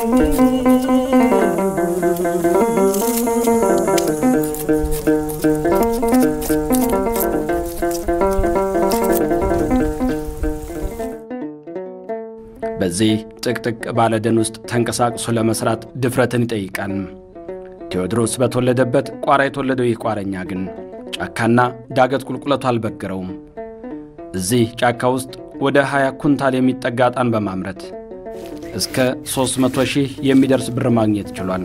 በዚህ ጥቅጥቅ ባለ ደን ውስጥ ተንቀሳቅሶ ለመስራት ድፍረትን ይጠይቃል። ቴዎድሮስ በተወለደበት ቋራ የተወለደው ይህ ቋረኛ ግን ጫካና ዳገት ቁልቁለቱ አልበገረውም። እዚህ ጫካ ውስጥ ወደ 20 ኩንታል የሚጠጋ ዕጣን በማምረት እስከ 300 ሺህ የሚደርስ ብር ማግኘት ችሏል።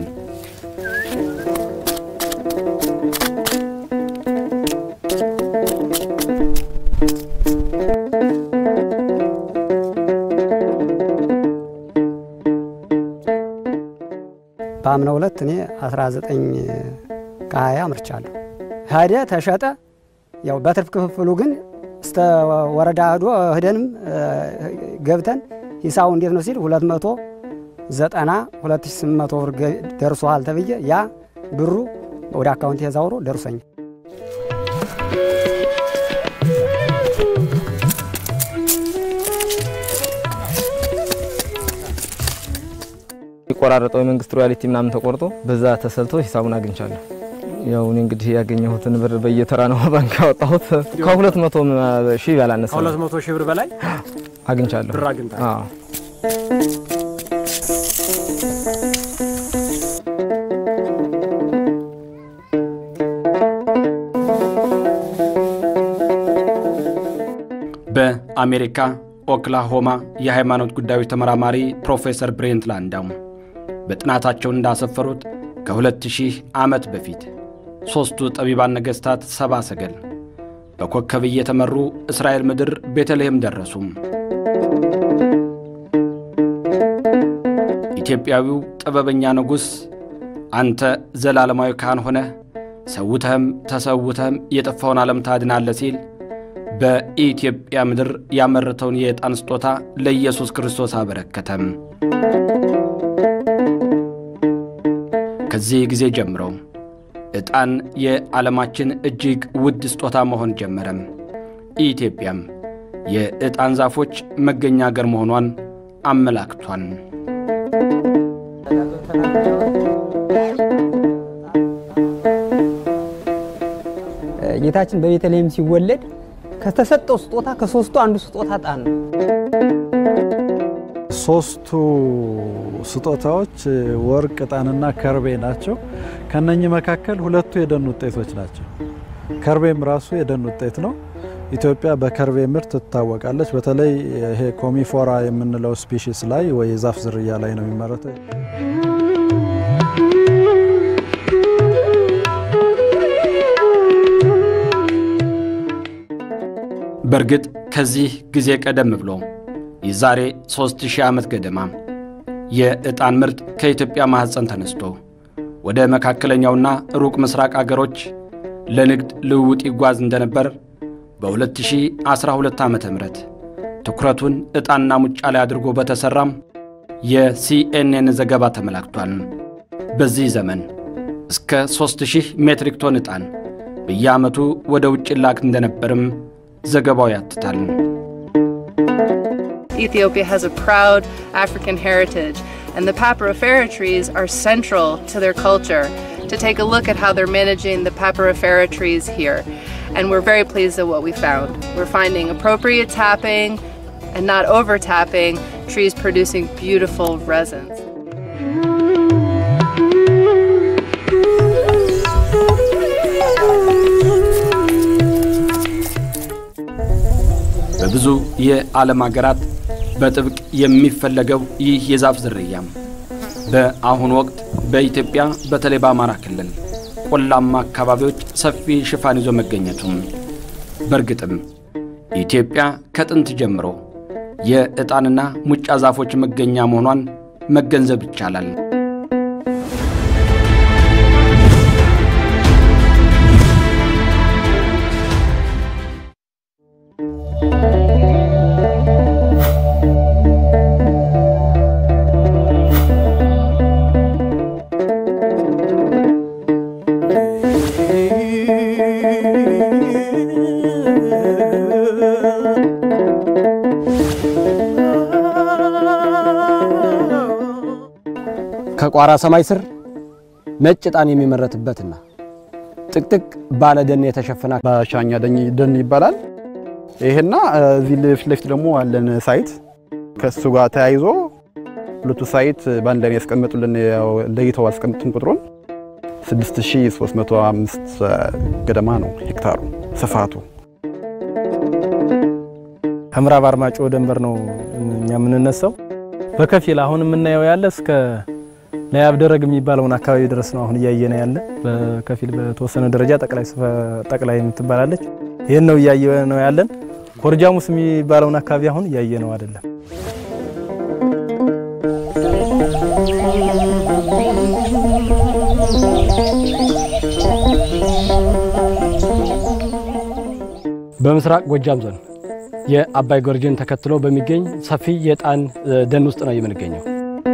በአምናው ዕለት እኔ 19 ከሀያ አምርቻለሁ። ሄደ ተሸጠ። ያው በትርፍ ክፍፍሉ ግን እስተ ወረዳ ሄዶ ሂደንም ገብተን ሂሳቡ እንዴት ነው ሲል 290 2800 ብር ደርሶሃል ተብዬ ያ ብሩ ወደ አካውንት ተዛውሮ ደርሶኛል። የቆራረጠው የመንግስት ሮያሊቲ ምናምን ተቆርጦ በዛ ተሰልቶ ሂሳቡን አግኝቻለሁ። ያው እኔ እንግዲህ ያገኘሁትን ብር በየተራ ነው ባንክ ያወጣሁት። ከሁለት መቶ ሺህ ያላነሰ ከሁለት መቶ ሺህ ብር በላይ አግኝቻለሁ። ብር አግኝተሃል? አዎ። በአሜሪካ ኦክላሆማ የሃይማኖት ጉዳዮች ተመራማሪ ፕሮፌሰር ብሬንት ላንዳው በጥናታቸው እንዳሰፈሩት ከሁለት ሺህ ዓመት በፊት ሦስቱ ጠቢባን ነገሥታት ሰባ ሰገል በኮከብ እየተመሩ እስራኤል ምድር ቤተልሔም ደረሱም። ኢትዮጵያዊው ጥበበኛ ንጉሥ አንተ ዘላለማዊ ካህን ሆነህ ሰውተህም ተሰውተህም የጠፋውን ዓለም ታድናለህ ሲል በኢትዮጵያ ምድር ያመረተውን የዕጣን ስጦታ ለኢየሱስ ክርስቶስ አበረከተም። ከዚህ ጊዜ ጀምሮ ዕጣን የዓለማችን እጅግ ውድ ስጦታ መሆን ጀመረም። ኢትዮጵያም የዕጣን ዛፎች መገኛ አገር መሆኗን አመላክቷል። ጌታችን በቤተልሔም ሲወለድ ከተሰጠው ስጦታ ከሶስቱ አንዱ ስጦታ ዕጣን ነው። ሶስቱ ስጦታዎች ወርቅ፣ ዕጣንና ከርቤ ናቸው። ከነኚህ መካከል ሁለቱ የደን ውጤቶች ናቸው። ከርቤም ራሱ የደን ውጤት ነው። ኢትዮጵያ በከርቤ ምርት ትታወቃለች። በተለይ ይሄ ኮሚፎራ የምንለው ስፒሺስ ላይ ወይ የዛፍ ዝርያ ላይ ነው የሚመረተው። በእርግጥ ከዚህ ጊዜ ቀደም ብሎ የዛሬ ሦስት ሺህ ዓመት ገደማ የዕጣን ምርት ከኢትዮጵያ ማኅፀን ተነስቶ ወደ መካከለኛውና ሩቅ ምስራቅ አገሮች ለንግድ ልውውጥ ይጓዝ እንደነበር በ2012 ዓ ም ትኩረቱን ዕጣንና ሙጫ ላይ አድርጎ በተሠራም የሲኤንኤን ዘገባ ተመላክቷል። በዚህ ዘመን እስከ 3000 ሜትሪክ ቶን ዕጣን በየዓመቱ ወደ ውጭ ላክ እንደነበርም ዘገባው ያትታል። Ethiopia has a proud African heritage, and the Papyrifera trees are central to their culture. To take a look at how they're managing the Papyrifera trees here, and we're very pleased at what we found. We're finding appropriate tapping and not over tapping, trees producing beautiful resins. በብዙ የዓለም አገራት በጥብቅ የሚፈለገው ይህ የዛፍ ዝርያም በአሁኑ ወቅት በኢትዮጵያ በተለይ በአማራ ክልል ቆላማ አካባቢዎች ሰፊ ሽፋን ይዞ መገኘቱም በእርግጥም ኢትዮጵያ ከጥንት ጀምሮ የዕጣንና ሙጫ ዛፎች መገኛ መሆኗን መገንዘብ ይቻላል። ከቋራ ሰማይ ስር ነጭ ዕጣን የሚመረትበትና ጥቅጥቅ ባለ ደን የተሸፈነ በሻኛ ደን ይባላል። ይሄና እዚህ ፊት ለፊት ደግሞ አለን ሳይት ከሱ ጋር ተያይዞ ሁለቱ ሳይት በአንድ ላይ ያስቀመጡልን ለይተው አስቀምጡን ቁጥሩን 6305 ገደማ ነው ሄክታሩ ስፋቱ። ከምዕራብ አርማጭሆ ደንበር ነው እኛ የምንነሳው። በከፊል አሁን የምናየው ያለ እስከ ለያብ ደረግ የሚባለውን አካባቢ ድረስ ነው አሁን እያየነ ያለ። በከፊል በተወሰነ ደረጃ ጠቅላይ ጠቅላይ የምትባላለች ይህን ነው እያየ ነው ያለን። ኮርጃሙስ የሚባለውን አካባቢ አሁን እያየ ነው አይደለም። በምስራቅ ጎጃም ዞን የአባይ ጎርጅን ተከትሎ በሚገኝ ሰፊ የዕጣን ደን ውስጥ ነው የምንገኘው።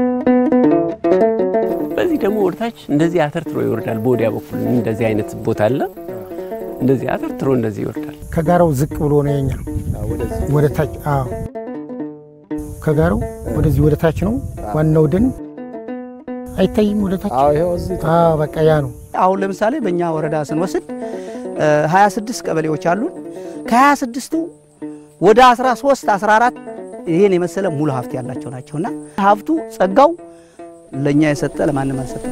በዚህ ደግሞ ወደታች እንደዚህ አተርትሮ ይወርዳል። በወዲያ በኩል እንደዚህ አይነት ቦታ አለ። እንደዚህ አተርትሮ እንደዚህ ይወርዳል። ከጋራው ዝቅ ብሎ ነው የኛ ወደ ታች። አዎ ከጋራው ወደዚህ ወደ ታች ነው ዋናው ደን አይታይም። ወደ ታች አዎ በቃ ያ ነው። አሁን ለምሳሌ በእኛ ወረዳ ስንወስድ 26 ቀበሌዎች አሉን። ከ26ቱ ወደ 13 14 ይህን የመሰለ ሙሉ ሀብት ያላቸው ናቸውና ሀብቱ ጸጋው ለእኛ የሰጠ ለማንም አልሰጠም።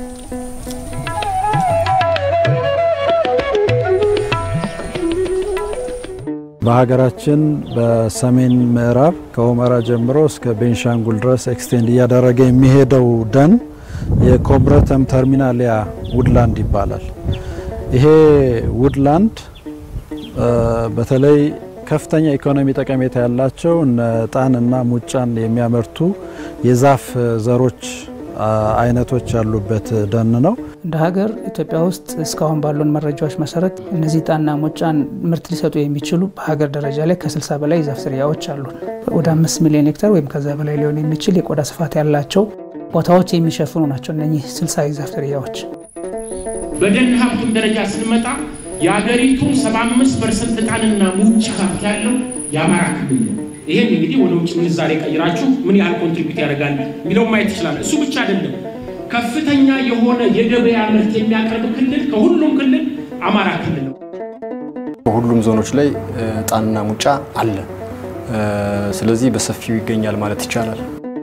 በሀገራችን በሰሜን ምዕራብ ከሁመራ ጀምሮ እስከ ቤንሻንጉል ድረስ ኤክስቴንድ እያደረገ የሚሄደው ደን የኮምብረተም ተርሚናሊያ ውድላንድ ይባላል። ይሄ ውድላንድ በተለይ ከፍተኛ ኢኮኖሚ ጠቀሜታ ያላቸው እነ ዕጣንና ሙጫን የሚያመርቱ የዛፍ ዘሮች አይነቶች ያሉበት ደን ነው። እንደ ሀገር ኢትዮጵያ ውስጥ እስካሁን ባሉን መረጃዎች መሰረት እነዚህ ዕጣንና ሙጫን ምርት ሊሰጡ የሚችሉ በሀገር ደረጃ ላይ ከ60 በላይ የዛፍ ዝርያዎች አሉን። ወደ አምስት ሚሊዮን ሄክታር ወይም ከዛ በላይ ሊሆን የሚችል የቆዳ ስፋት ያላቸው ቦታዎች የሚሸፍኑ ናቸው እነኚህ 60 የዛፍ ዝርያዎች። በደን ሀብቱን ደረጃ ስንመጣ የሀገሪቱ 75 ፐርሰንት ዕጣንና ሙጫ ሀብት ያለው የአማራ ክልል ነው። ይሄን እንግዲህ ወደ ውጭ ምንዛሬ ቀይራችሁ ምን ያህል ኮንትሪቢዩት ያደርጋል የሚለው ማየት ይችላል። እሱ ብቻ አይደለም፣ ከፍተኛ የሆነ የገበያ ምርት የሚያቀርብ ክልል ከሁሉም ክልል አማራ ክልል ነው። በሁሉም ዞኖች ላይ ዕጣንና ሙጫ አለ። ስለዚህ በሰፊው ይገኛል ማለት ይቻላል።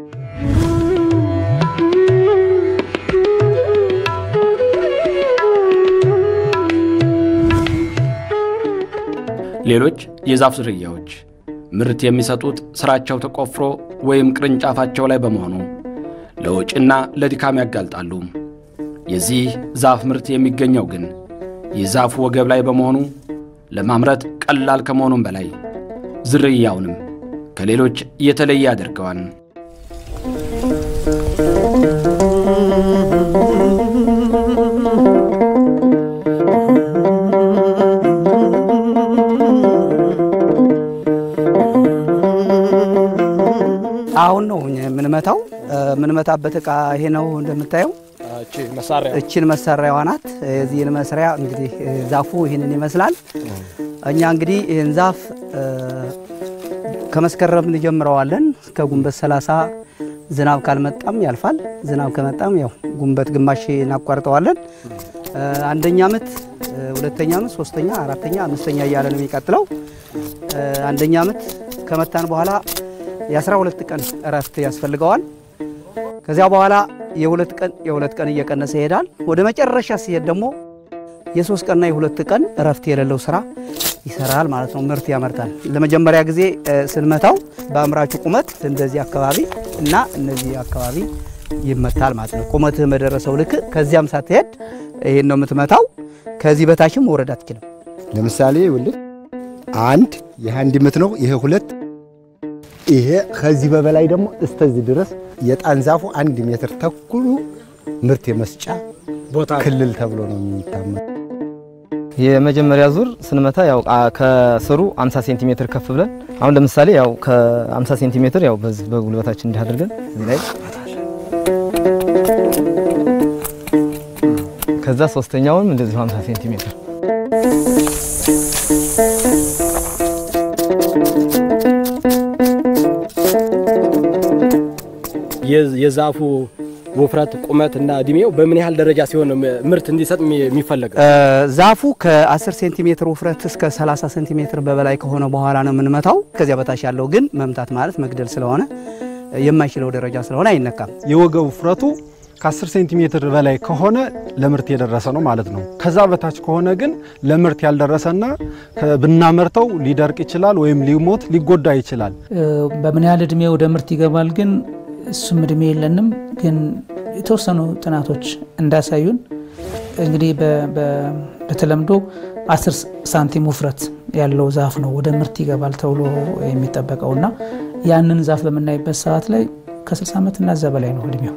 ሌሎች የዛፍ ዝርያዎች ምርት የሚሰጡት ስራቸው ተቆፍሮ ወይም ቅርንጫፋቸው ላይ በመሆኑ ለወጪና ለድካም ያጋልጣሉ። የዚህ ዛፍ ምርት የሚገኘው ግን የዛፉ ወገብ ላይ በመሆኑ ለማምረት ቀላል ከመሆኑም በላይ ዝርያውንም ከሌሎች የተለየ ያደርገዋል። አሁን ነው የምንመታው። የምንመታበት እቃ ይሄ ነው እንደምታየው። እችን መሳሪያዋ ናት። የዚህን መስሪያ እንግዲህ ዛፉ ይህንን ይመስላል። እኛ እንግዲህ ይህን ዛፍ ከመስከረም እንጀምረዋለን እስከ ጉንበት 30 ዝናብ ካልመጣም ያልፋል። ዝናብ ከመጣም ያው ጉንበት ግማሽ እናቋርጠዋለን። አንደኛ ዓመት፣ ሁለተኛ ዓመት፣ ሶስተኛ፣ አራተኛ፣ አምስተኛ እያለ ነው የሚቀጥለው። አንደኛ ዓመት ከመታን በኋላ የአስራ ሁለት ቀን እረፍት ያስፈልገዋል። ከዚያ በኋላ የሁለት ቀን የሁለት ቀን እየቀነሰ ይሄዳል። ወደ መጨረሻ ሲሄድ ደግሞ የሶስት ቀንና የሁለት ቀን እረፍት የሌለው ስራ ይሰራል ማለት ነው። ምርት ያመርታል። ለመጀመሪያ ጊዜ ስንመታው በአምራቹ ቁመት እንደዚህ አካባቢ እና እነዚህ አካባቢ ይመታል ማለት ነው። ቁመትህ በደረሰው ልክ ከዚያም ሳትሄድ ይሄን ነው የምትመታው። ከዚህ በታችም መውረድ አትችልም። ለምሳሌ ይኸውልህ አንድ ይህ አንድ ምት ነው። ይሄ ሁለት ይሄ ከዚህ በበላይ ደግሞ እስተዚህ ድረስ የዕጣን ዛፉ አንድ ሜትር ተኩሉ ምርት የመስጫ ክልል ተብሎ ነው የሚታመን። የመጀመሪያ ዙር ስንመታ ያው ከስሩ 50 ሴንቲሜትር ከፍ ብለን አሁን ለምሳሌ ያው ከ50 ሴንቲሜትር ያው በዚህ በጉልበታችን እንዲህ አድርገን እዚህ ላይ ከዛ ሶስተኛውንም እንደዚሁ 50 ሴንቲሜትር የዛፉ ውፍረት፣ ቁመት እና እድሜው በምን ያህል ደረጃ ሲሆን ነው ምርት እንዲሰጥ የሚፈለገው? ዛፉ ከ10 ሴንቲሜትር ውፍረት እስከ 30 ሴንቲሜትር በበላይ ከሆነ በኋላ ነው የምንመታው። ከዚያ በታች ያለው ግን መምታት ማለት መግደል ስለሆነ የማይችለው ደረጃ ስለሆነ አይነካም። የወገብ ውፍረቱ ከ10 ሴንቲሜትር በላይ ከሆነ ለምርት የደረሰ ነው ማለት ነው። ከዛ በታች ከሆነ ግን ለምርት ያልደረሰና ብናመርተው ሊደርቅ ይችላል ወይም ሊሞት ሊጎዳ ይችላል። በምን ያህል እድሜ ወደ ምርት ይገባል ግን እሱም እድሜ የለንም። ግን የተወሰኑ ጥናቶች እንዳሳዩን እንግዲህ በተለምዶ 10 ሳንቲም ውፍረት ያለው ዛፍ ነው ወደ ምርት ይገባል ተብሎ የሚጠበቀው እና ያንን ዛፍ በምናይበት ሰዓት ላይ ከ60 ዓመት እና እዛ በላይ ነው እድሜው።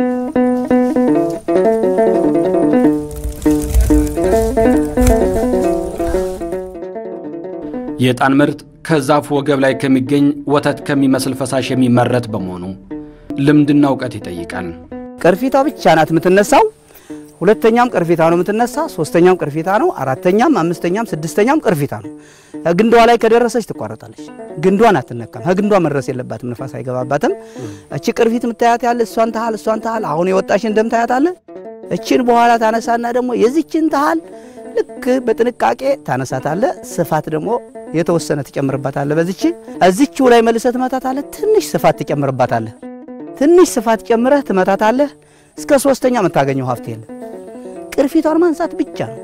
የዕጣን ምርት ከዛፉ ወገብ ላይ ከሚገኝ ወተት ከሚመስል ፈሳሽ የሚመረት በመሆኑ ልምድና እውቀት ይጠይቃል። ቅርፊቷ ብቻ ናት የምትነሳው። ሁለተኛም ቅርፊታ ነው የምትነሳ፣ ሶስተኛም ቅርፊታ ነው፣ አራተኛም፣ አምስተኛም፣ ስድስተኛም ቅርፊታ ነው። ግንዷ ላይ ከደረሰች ትቋረጣለች። ግንዷን አትነካም። ከግንዷ መድረስ የለባትም፣ ንፋስ አይገባባትም። እቺ ቅርፊት የምታያት ያለ እሷን ታህል እሷን ታህል አሁን የወጣሽን ደም ታያት አለ። እችን በኋላ ታነሳና ደግሞ የዚችን ታህል ልክ በጥንቃቄ ታነሳታለ። ስፋት ደግሞ የተወሰነ ትጨምርባታለ። በዚች እዚችው ላይ መልሰህ ትመታታለህ። ትንሽ ስፋት ትጨምርባታለህ። ትንሽ ስፋት ጨምረህ ትመታታለህ። እስከ ሶስተኛ የምታገኘው ሀብት የለ። ቅርፊቷን ማንሳት ብቻ ነው።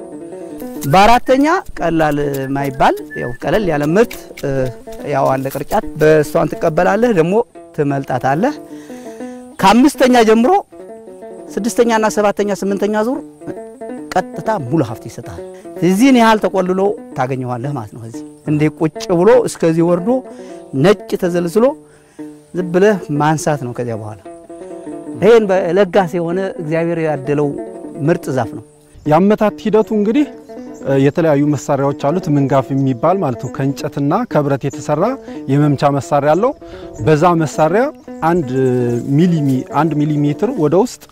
በአራተኛ ቀላል ማይባል ያው ቀለል ያለ ምርት ያው አለ ቅርጫት በእሷን ትቀበላለህ፣ ደግሞ ትመልጣታለህ። ከአምስተኛ ጀምሮ ስድስተኛና ሰባተኛ ስምንተኛ ዙር ቀጥታ ሙሉ ሀብት ይሰጣል። እዚህን ያህል ተቆልሎ ታገኘዋለህ ማለት ነው። እዚህ እንዴ ቁጭ ብሎ እስከዚህ ወርዶ ነጭ ተዘልዝሎ ዝም ብለህ ማንሳት ነው። ከዚያ በኋላ ይህን ለጋስ የሆነ እግዚአብሔር ያደለው ምርጥ ዛፍ ነው። የአመታት ሂደቱ እንግዲህ የተለያዩ መሳሪያዎች አሉት። ምንጋፍ የሚባል ማለት ነው። ከእንጨትና ከብረት የተሰራ የመምቻ መሳሪያ አለው። በዛ መሳሪያ አንድ ሚሊሚ አንድ ሚሊሜትር ወደ ውስጥ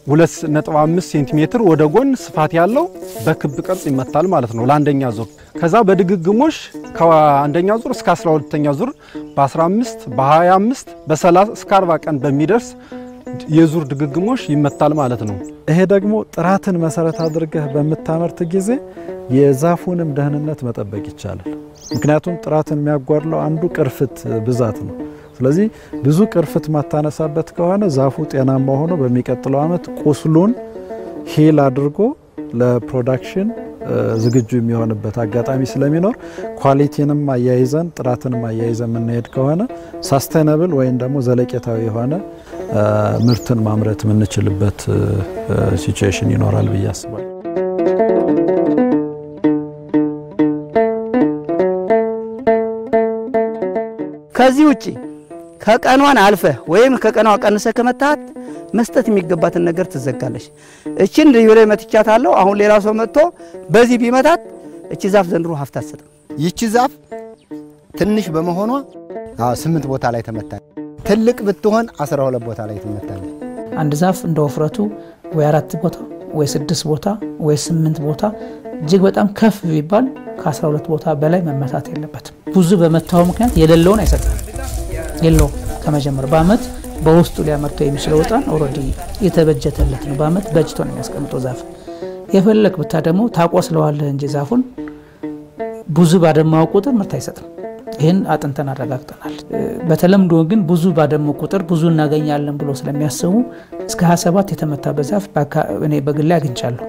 2.5 ሴንቲሜትር ወደ ጎን ስፋት ያለው በክብ ቅርጽ ይመታል ማለት ነው ለአንደኛ ዙር። ከዛ በድግግሞሽ ከአንደኛ ዙር እስከ 12ኛ ዙር በ15 በ25 በ30 እስከ 40 ቀን በሚደርስ የዙር ድግግሞሽ ይመታል ማለት ነው። ይሄ ደግሞ ጥራትን መሰረት አድርገህ በምታመርት ጊዜ የዛፉንም ደህንነት መጠበቅ ይቻላል። ምክንያቱም ጥራትን የሚያጓድለው አንዱ ቅርፍት ብዛት ነው። ስለዚህ ብዙ ቅርፍት ማታነሳበት ከሆነ ዛፉ ጤናማ ሆኖ በሚቀጥለው ዓመት ቁስሉን ሂል አድርጎ ለፕሮዳክሽን ዝግጁ የሚሆንበት አጋጣሚ ስለሚኖር ኳሊቲንም አያይዘን ጥራትንም አያይዘን የምንሄድ ከሆነ ሳስቴናብል ወይም ደግሞ ዘለቄታዊ የሆነ ምርትን ማምረት የምንችልበት ሲቹዌሽን ይኖራል ብዬ አስባለሁ። ከዚህ ውጪ ከቀኗን አልፈህ ወይም ከቀኗ ቀንሰህ ከመታት መስጠት የሚገባትን ነገር ትዘጋለች። እችን ልዩ ላይ መትቻታለሁ። አሁን ሌላ ሰው መጥቶ በዚህ ቢመታት እቺ ዛፍ ዘንድሮ ሀብት አትሰጥም። ይቺ ዛፍ ትንሽ በመሆኗ ስምንት ቦታ ላይ ተመታለች። ትልቅ ብትሆን አስራ ሁለት ቦታ ላይ ትመታለች። አንድ ዛፍ እንደ ወፍረቱ ወይ አራት ቦታ ወይ ስድስት ቦታ ወይ ስምንት ቦታ እጅግ በጣም ከፍ ቢባል ከ12 ቦታ በላይ መመታት የለበትም። ብዙ በመታው ምክንያት የሌለውን አይሰጥም። የለውም ከመጀመር በአመት በውስጡ ሊያመርተው የሚችለው እጣን ኦልሬዲ የተበጀተለት ነው። በአመት በጅቶ ነው የሚያስቀምጠው ዛፍ። የፈለግ ብታ ደግሞ ታቆስለዋለህ እንጂ ዛፉን ብዙ ባደማው ቁጥር ምርት አይሰጥም። ይህን አጥንተን አረጋግጠናል። በተለምዶ ግን ብዙ ባደመው ቁጥር ብዙ እናገኛለን ብሎ ስለሚያስቡ እስከ 27 የተመታበት ዛፍ እኔ በግሌ አግኝቻለሁ።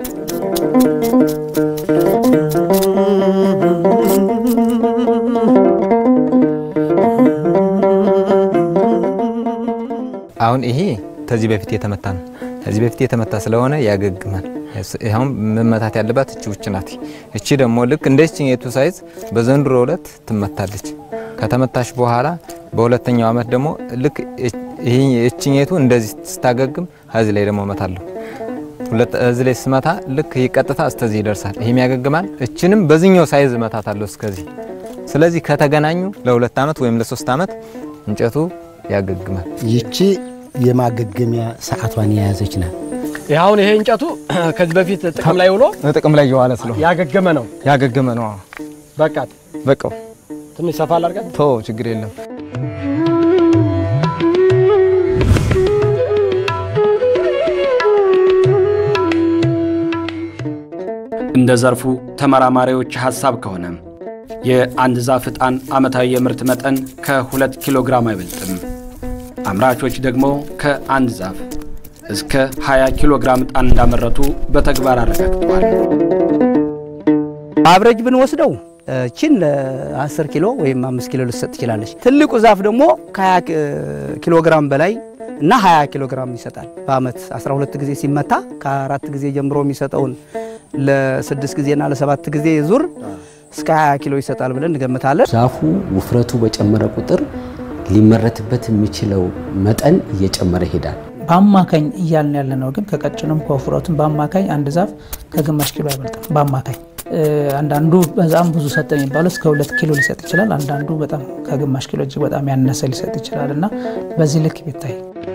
አሁን ይሄ ከዚህ በፊት የተመታ ነው። ከዚህ በፊት የተመታ ስለሆነ ያገግማል። አሁን መመታት ያለባት እቺ ውጭ ናት። እቺ ደግሞ ልክ እንደ እችኛቱ ሳይዝ በዘንድሮ ዕለት ትመታለች። ከተመታሽ በኋላ በሁለተኛው ዓመት ደግሞ ልክ እችኛቱ እንደዚህ ስታገግም እዚህ ላይ ደግሞ እመታለሁ። እዚህ ላይ ስመታ ልክ ቀጥታ እስከዚህ ይደርሳል። ይሄም ያገግማል። እችንም በዚህኛው ሳይዝ እመታታለሁ እስከዚህ። ስለዚህ ከተገናኙ ለሁለት ዓመት ወይም ለሶስት ዓመት እንጨቱ ያገግማል። ይቺ የማገገሚያ ሰዓቷን የያዘች ናት። አሁን ይሄ እንጨቱ ከዚህ በፊት ጥቅም ላይ ውሎ ጥቅም ላይ የዋለ ስለሆነ ያገገመ ነው። ያገገመ ነው። በቃት በቃው ትንሽ ሰፋ አላርጋት ቶ ችግር የለም። እንደ ዘርፉ ተመራማሪዎች ሐሳብ ከሆነ የአንድ ዛፍ ዕጣን ዓመታዊ የምርት መጠን ከሁለት ኪሎ ግራም አይበልጥም። አምራቾች ደግሞ ከአንድ ዛፍ እስከ 20 ኪሎ ግራም ዕጣን እንዳመረቱ በተግባር አረጋግጠዋል። አብረጅ ብንወስደው ችን ለ10 ኪሎ ወይም 5 ኪሎ ልትሰጥ ትችላለች። ትልቁ ዛፍ ደግሞ ከ20 ኪሎ ግራም በላይ እና 20 ኪሎ ግራም ይሰጣል። በአመት 12 ጊዜ ሲመታ ከአራት ጊዜ ጀምሮ የሚሰጠውን ለስድስት ጊዜና ለሰባት ጊዜ ዙር እስከ 20 ኪሎ ይሰጣል ብለን እንገምታለን። ዛፉ ውፍረቱ በጨመረ ቁጥር ሊመረትበት የሚችለው መጠን እየጨመረ ይሄዳል። በአማካኝ እያልን ያለ ነው። ግን ከቀጭኑም ከወፍረቱም በአማካኝ አንድ ዛፍ ከግማሽ ኪሎ አይበልጥም። በአማካኝ አንዳንዱ በጣም ብዙ ሰጠ የሚባለው እስከ ሁለት ኪሎ ሊሰጥ ይችላል። አንዳንዱ በጣም ከግማሽ ኪሎ እጅግ በጣም ያነሰ ሊሰጥ ይችላል እና በዚህ ልክ ቢታይ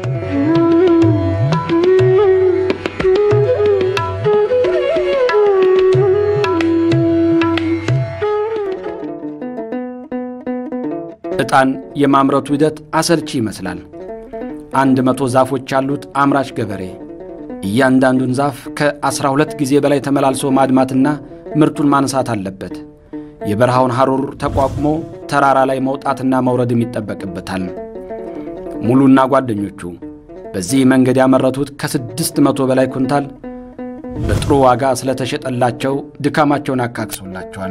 ዕጣን የማምረቱ ሂደት አሰልቺ ይመስላል። አንድ መቶ ዛፎች ያሉት አምራች ገበሬ እያንዳንዱን ዛፍ ከ12 ጊዜ በላይ ተመላልሶ ማድማትና ምርቱን ማንሳት አለበት። የበረሃውን ሐሩር ተቋቁሞ ተራራ ላይ መውጣትና መውረድም ይጠበቅበታል። ሙሉና ጓደኞቹ በዚህ መንገድ ያመረቱት ከስድስት መቶ በላይ ኩንታል በጥሩ ዋጋ ስለተሸጠላቸው ድካማቸውን አካክሶላቸዋል።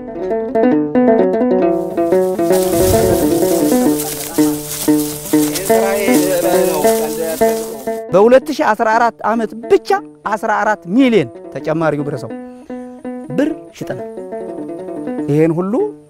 በ2014 ዓመት ብቻ 14 ሚሊዮን ተጨማሪ ብረሰው ብር ሽጠናል። ይሄን ሁሉ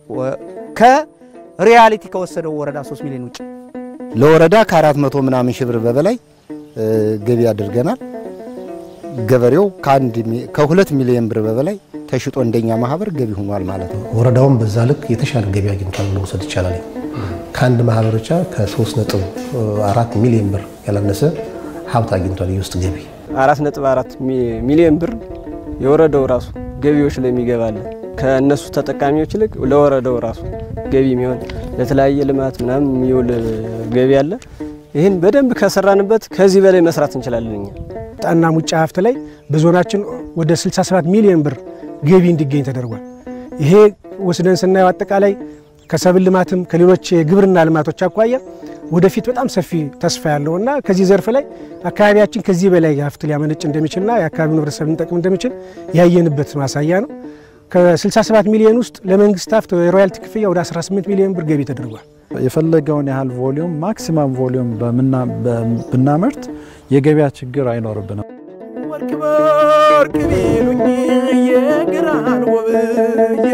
ከሪያሊቲ ከወሰደው ወረዳ 3 ሚሊዮን ውጭ ለወረዳ ከአራት መቶ ምናምን ሺህ ብር በበላይ ገቢ አድርገናል። ገበሬው ከሁለት ሚሊዮን ብር በበላይ ተሽጦ እንደኛ ማህበር ገቢ ሆኗል ማለት ነው። ወረዳውም በዛ ልክ የተሻለ ገቢ አግኝቷል ብሎ መውሰድ ይቻላል። ከአንድ ማህበር ብቻ ከ3 ነጥብ አራት ሚሊዮን ብር ያላነሰ ሀብት አግኝቷል። የውስጥ ገቢ አራት ነጥብ አራት ሚሊዮን ብር የወረዳው ራሱ ገቢዎች ላይ የሚገባለ ከእነሱ ተጠቃሚዎች ይልቅ ለወረዳው ራሱ ገቢ የሚሆን ለተለያየ ልማት ምናምን የሚውል ገቢ አለ። ይህን በደንብ ከሰራንበት ከዚህ በላይ መስራት እንችላለን። እኛ ጣና ሙጫ ሀብት ላይ በዞናችን ወደ 67 ሚሊዮን ብር ገቢ እንዲገኝ ተደርጓል። ይሄ ወስደን ስናየው አጠቃላይ ከሰብል ልማትም ከሌሎች የግብርና ልማቶች አኳያ ወደፊት በጣም ሰፊ ተስፋ ያለውና ከዚህ ዘርፍ ላይ አካባቢያችን ከዚህ በላይ ሀብት ሊያመነጭ እንደሚችልና የአካባቢውን ህብረተሰብ ሊጠቅም እንደሚችል ያየንበት ማሳያ ነው። ከ67 ሚሊዮን ውስጥ ለመንግስት ሀብት የሮያልቲ ክፍያ ወደ 18 ሚሊዮን ብር ገቢ ተደርጓል። የፈለገውን ያህል ቮሊዩም ማክሲማም ቮሊዩም ብናመርት የገበያ ችግር አይኖርብንም። ወርቅ በወርቅ ቢሉኝ የግራን ወብዬ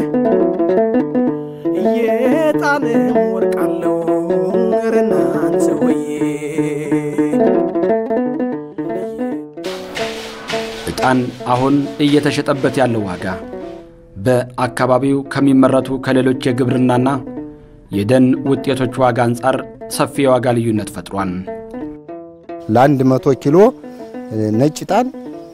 የጣንም ወርቅ አለው ረናን ሰውዬ ዕጣን አሁን እየተሸጠበት ያለው ዋጋ በአካባቢው ከሚመረቱ ከሌሎች የግብርናና የደን ውጤቶች ዋጋ አንጻር ሰፊ የዋጋ ልዩነት ፈጥሯል። ለአንድ መቶ ኪሎ ነጭ ዕጣን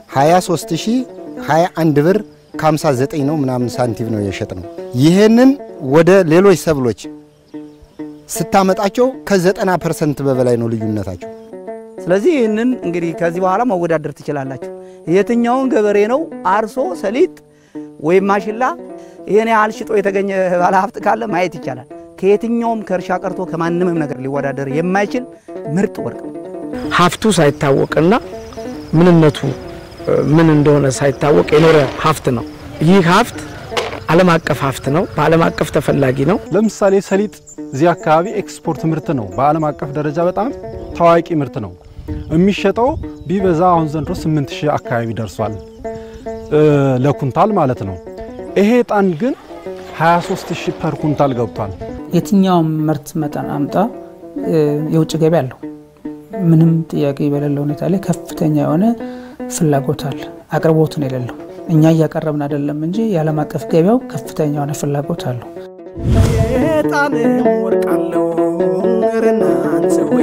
23021 ብር ከ59 ነው ምናምን ሳንቲም ነው የሸጥ ነው። ይህንን ወደ ሌሎች ሰብሎች ስታመጣቸው ከ90 ፐርሰንት በበላይ ነው ልዩነታቸው። ስለዚህ ይህንን እንግዲህ ከዚህ በኋላ መወዳደር ትችላላችሁ። የትኛውን ገበሬ ነው አርሶ ሰሊጥ ወይም ማሽላ ይህን ያህል ሽጦ የተገኘ ባለሀብት ካለ ማየት ይቻላል። ከየትኛውም ከእርሻ ቀርቶ ከማንምም ነገር ሊወዳደር የማይችል ምርጥ ወርቅ ነው። ሀብቱ ሳይታወቅና ምንነቱ ምን እንደሆነ ሳይታወቅ የኖረ ሀብት ነው። ይህ ሀብት ዓለም አቀፍ ሀብት ነው። በዓለም አቀፍ ተፈላጊ ነው። ለምሳሌ ሰሊጥ እዚህ አካባቢ ኤክስፖርት ምርት ነው። በዓለም አቀፍ ደረጃ በጣም ታዋቂ ምርት ነው። የሚሸጠው ቢበዛ አሁን ዘንድሮ 8000 አካባቢ ደርሷል ለኩንታል ማለት ነው። ይሄ ዕጣን ግን 23000 ፐር ኩንታል ገብቷል። የትኛውም ምርት መጠን አምጣ የውጭ ገቢ አለው። ምንም ጥያቄ በሌለ ሁኔታ ላይ ከፍተኛ የሆነ ፍላጎት አለ። አቅርቦትን የሌለው እኛ እያቀረብን አይደለም እንጂ የዓለም አቀፍ ገበያው ከፍተኛ የሆነ ፍላጎት አለው። የጣንም ወርቅ አለው ረናን ሰውዬ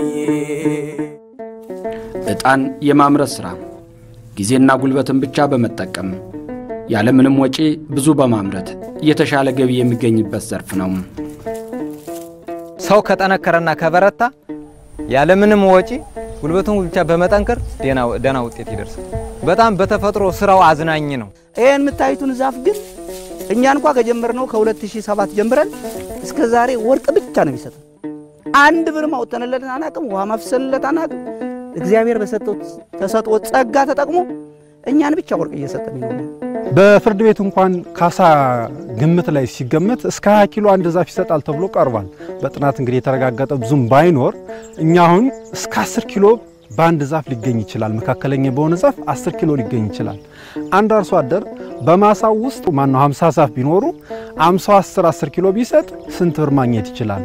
ዕጣን የማምረት ሥራ ጊዜና ጉልበትን ብቻ በመጠቀም ያለምንም ወጪ ብዙ በማምረት የተሻለ ገቢ የሚገኝበት ዘርፍ ነው። ሰው ከጠነከረና ከበረታ ያለምንም ወጪ ጉልበቱን ብቻ በመጠንከር ደህና ውጤት ይደርሳል። በጣም በተፈጥሮ ስራው አዝናኝ ነው። ይህን የምታዩትን ዛፍ ግን እኛ እንኳ ከጀመርነው ከ2007 ጀምረን እስከ ዛሬ ወርቅ ብቻ ነው የሚሰጠው። አንድ ብር አውጥተንለት አናቅም፣ ውሃ ማፍሰንለት አናቅም። እግዚአብሔር በሰጠው ተሰጥኦ ጸጋ ተጠቅሞ እኛን ብቻ ወርቅ እየሰጠን ነው። በፍርድ ቤት እንኳን ካሳ ግምት ላይ ሲገመት እስከ 20 ኪሎ አንድ ዛፍ ይሰጣል ተብሎ ቀርቧል። በጥናት እንግዲህ የተረጋገጠ ብዙም ባይኖር እኛ አሁን እስከ 10 ኪሎ በአንድ ዛፍ ሊገኝ ይችላል። መካከለኛ በሆነ ዛፍ 10 ኪሎ ሊገኝ ይችላል። አንድ አርሶ አደር በማሳው ውስጥ ማነው 50 ዛፍ ቢኖሩ 50 10 10 ኪሎ ቢሰጥ ስንት ብር ማግኘት ይችላል?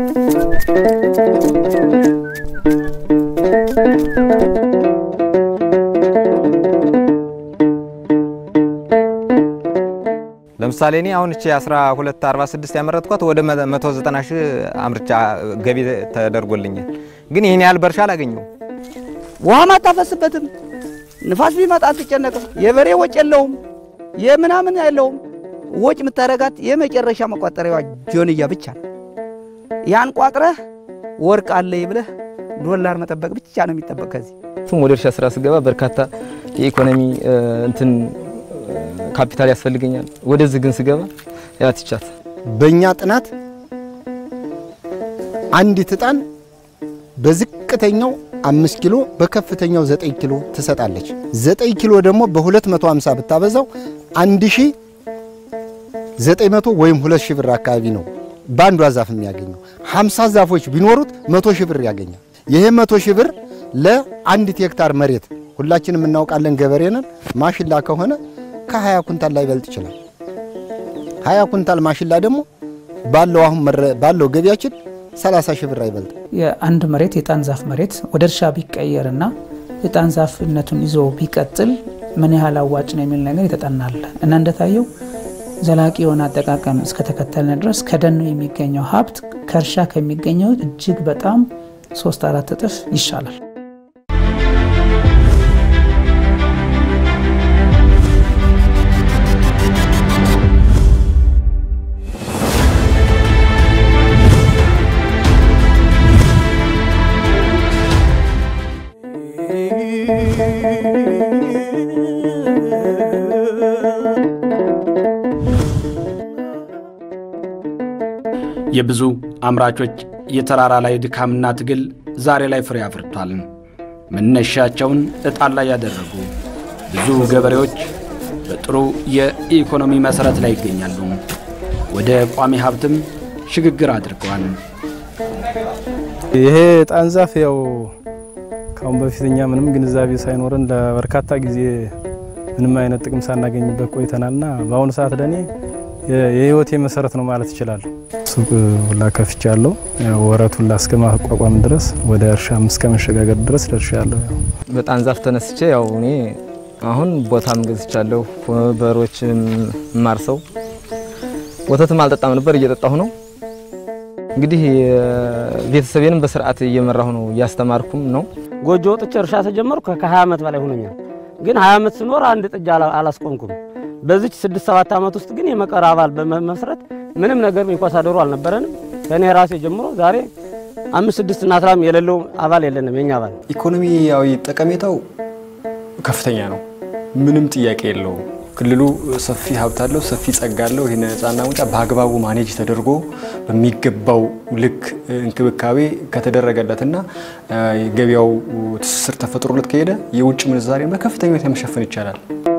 ለምሳሌ እኔ አሁን እቺ 12 46 ያመረትኳት ወደ 190 ሺህ አምርቻ ገቢ ተደርጎልኛል። ግን ይህን ያህል በርሻ አላገኘው። ውሃም አታፈስበትም። ንፋስ ቢመጣ አትጨነቅም። የበሬ ወጭ የለውም፣ የምናምን የለውም። ወጭ የምታደርጋት የመጨረሻ መቋጠሪያዋ ጆንያ ብቻ ነው። ያን ቋጥረህ ወርቅ አለኝ ብለህ ዶላር መጠበቅ ብቻ ነው የሚጠበቅ ከዚህ ወደ እርሻ ስራ ስገባ በርካታ የኢኮኖሚ እንትን ካፒታል ያስፈልገኛል። ወደዚህ ግን ስገባ ያትቻት በእኛ ጥናት አንዲት ዕጣን በዝቅተኛው አምስት ኪሎ በከፍተኛው ዘጠኝ ኪሎ ትሰጣለች። ዘጠኝ ኪሎ ደግሞ በ250 ብታበዛው አንድ ሺህ ዘጠኝ መቶ ወይም ሁለት ሺህ ብር አካባቢ ነው በአንዷ ዛፍ የሚያገኘው። 50 ዛፎች ቢኖሩት መቶ ሺህ ብር ያገኛል። ይሄ መቶ ሺህ ብር ለአንዲት ሄክታር መሬት ሁላችንም እናውቃለን፣ ገበሬ ነን። ማሽላ ከሆነ ከ20 ኩንታል ላይ በልጥ ይችላል። 20 ኩንታል ማሽላ ደግሞ ባለው አሁን ባለው ገቢያችን 30 ሺህ ብር አይበልጥ። የአንድ መሬት የጣን ዛፍ መሬት ወደ እርሻ ቢቀየርና የጣን ዛፍነቱን ይዞ ቢቀጥል ምን ያህል አዋጭ ነው የሚል ነገር የተጠናል እና እንደታየው ዘላቂ የሆነ አጠቃቀም እስከተከተልን ድረስ ከደኑ የሚገኘው ሀብት ከእርሻ ከሚገኘው እጅግ በጣም ሶስት አራት እጥፍ ይሻላል። የብዙ አምራቾች የተራራ ላይ ድካምና ትግል ዛሬ ላይ ፍሬ አፍርቷል። መነሻቸውን ዕጣን ላይ ያደረጉ ብዙ ገበሬዎች በጥሩ የኢኮኖሚ መሠረት ላይ ይገኛሉ። ወደ ቋሚ ሀብትም ሽግግር አድርገዋል። ይሄ ጣን ዛፍ ያው ካሁን በፊት እኛ ምንም ግንዛቤ ሳይኖረን ለበርካታ ጊዜ ምንም አይነት ጥቅም ሳናገኝበት ቆይተናልና በአሁኑ ሰዓት ለእኔ የህይወቴ መሰረት ነው ማለት እችላለሁ። ሱቅ ሁላ ከፍቻለሁ። ወረት ሁላ እስከ ማቋቋም ድረስ ወደ እርሻ እስከ መሸጋገር ድረስ ደርሻለሁ። በጣም ዛፍ ተነስቼ ያው እኔ አሁን ቦታም ገዝቻለሁ። በሮችም ማርሰው ወተትም አልጠጣም ነበር እየጠጣሁ ነው። እንግዲህ ቤተሰቤንም በስርዓት እየመራሁ ነው፣ እያስተማርኩም ነው። ጎጆ ወጥቼ እርሻ ተጀመርኩ ከ20 ዓመት በላይ ሆኖኛል። ግን 20 ዓመት ስኖር አንድ ጥጃ አላስቆምኩም። በዚች ስድስት ሰባት ዓመት ውስጥ ግን የመቀር አባል በመመስረት ምንም ነገር የሚኳሳ ዶሮ አልነበረንም። ከእኔ ራሴ ጀምሮ ዛሬ አምስት ስድስት እና አስራም የሌለው አባል የለንም። የኛ አባል ኢኮኖሚያዊ ጠቀሜታው ከፍተኛ ነው። ምንም ጥያቄ የለውም። ክልሉ ሰፊ ሀብት አለው፣ ሰፊ ጸጋ አለው። ይህን ነፃና ሙጫ በአግባቡ ማኔጅ ተደርጎ በሚገባው ልክ እንክብካቤ ከተደረገለትና ገበያው ትስስር ተፈጥሮለት ከሄደ የውጭ ምንዛሬን በከፍተኛ ሁኔታ መሸፈን ይቻላል።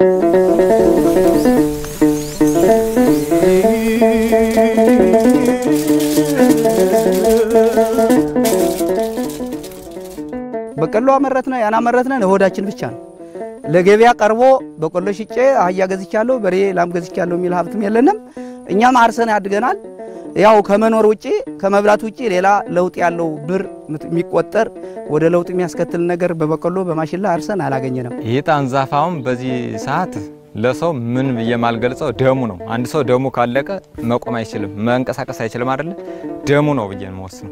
በቆሎ አመረትነ ያን አመረትነ ለሆዳችን ብቻ ነው። ለገበያ ቀርቦ በቆሎ ሽጬ አህያ ገዝቻለሁ፣ በሬ ላም ገዝቻለሁ የሚል ሀብትም የለንም። እኛም አርሰን ያድገናል። ያው ከመኖር ውጪ ከመብላት ውጪ ሌላ ለውጥ ያለው ብር የሚቆጠር ወደ ለውጥ የሚያስከትል ነገር በበቆሎ በማሽላ አርሰን አላገኘንም። ይህ ጣን ዛፍ አሁን በዚህ ሰዓት ለሰው ምን ብዬ ማልገልጸው ደሙ ነው። አንድ ሰው ደሙ ካለቀ መቆም አይችልም፣ መንቀሳቀስ አይችልም አይደለ? ደሙ ነው ብዬ ነው የምወስነው።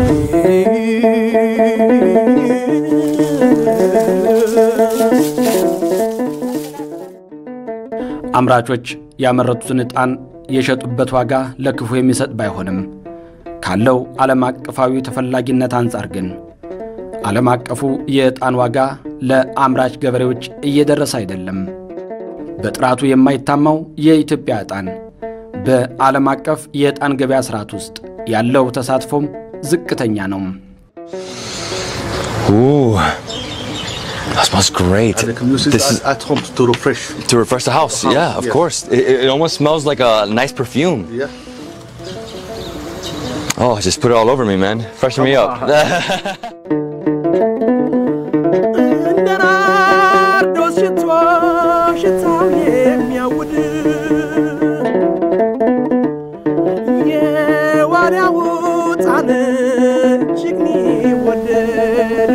አምራቾች ያመረቱትን ዕጣን የሸጡበት ዋጋ ለክፉ የሚሰጥ ባይሆንም ካለው ዓለም አቀፋዊ ተፈላጊነት አንጻር ግን ዓለም አቀፉ የዕጣን ዋጋ ለአምራች ገበሬዎች እየደረሰ አይደለም። በጥራቱ የማይታማው የኢትዮጵያ ዕጣን በዓለም አቀፍ የዕጣን ገበያ ሥርዓት ውስጥ ያለው ተሳትፎም ዝቅተኛ ነው። Ooh, that smells great. this is at home to refresh. to refresh the house. Uh-huh, Yeah, of yes. course. It, it almost smells like a nice perfume. Yeah. Oh, just put it all over me, man. Freshen me up. ናርዶስ ሽቶ ሽታውን የሚያውድ የዋርያው ዕጣን እጅግ ሚወደድ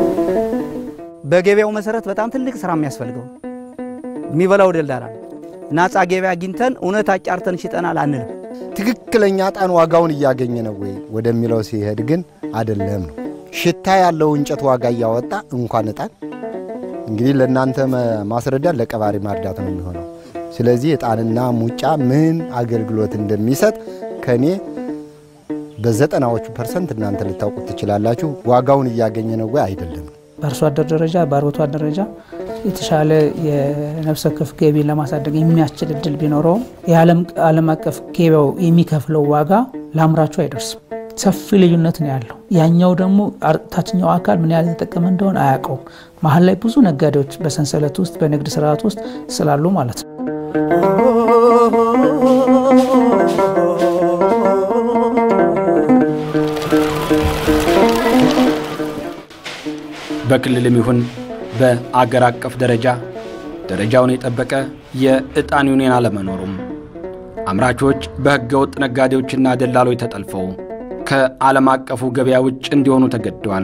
በገበያው መሰረት በጣም ትልቅ ስራ የሚያስፈልገው የሚበላው ደላላ ነው። ናጻ ገበያ አግኝተን እውነት አጫርተን ሽጠናል አንልም። ትክክለኛ ዕጣን ዋጋውን እያገኘ ነው ወይ ወደሚለው ሲሄድ ግን አይደለም ነው። ሽታ ያለው እንጨት ዋጋ እያወጣ እንኳን ዕጣን እንግዲህ ለእናንተ መ- ማስረዳት ለቀባሪ ማርዳት ነው የሚሆነው። ስለዚህ ዕጣንና ሙጫ ምን አገልግሎት እንደሚሰጥ ከእኔ በዘጠናዎቹ ፐርሰንት እናንተ ልታውቁት ትችላላችሁ። ዋጋውን እያገኘ ነው ወይ አይደለም። በአርሶ አደር ደረጃ በአርብቶ አደር ደረጃ የተሻለ የነፍሰ ወከፍ ገቢን ለማሳደግ የሚያስችል እድል ቢኖረውም የዓለም አቀፍ ገበያው የሚከፍለው ዋጋ ለአምራቹ አይደርስም። ሰፊ ልዩነት ነው ያለው። ያኛው ደግሞ አር- ታችኛው አካል ምን ያህል የተጠቀመ እንደሆነ አያውቀውም። መሀል ላይ ብዙ ነጋዴዎች በሰንሰለት ውስጥ በንግድ ስርዓት ውስጥ ስላሉ ማለት ነው። በክልልም ይሁን በአገር አቀፍ ደረጃ ደረጃውን የጠበቀ የዕጣን ዩኒየን አለመኖሩም አምራቾች በሕገ ወጥ ነጋዴዎችና ደላሎች ተጠልፈው ከዓለም አቀፉ ገበያ ውጭ እንዲሆኑ ተገደዋል።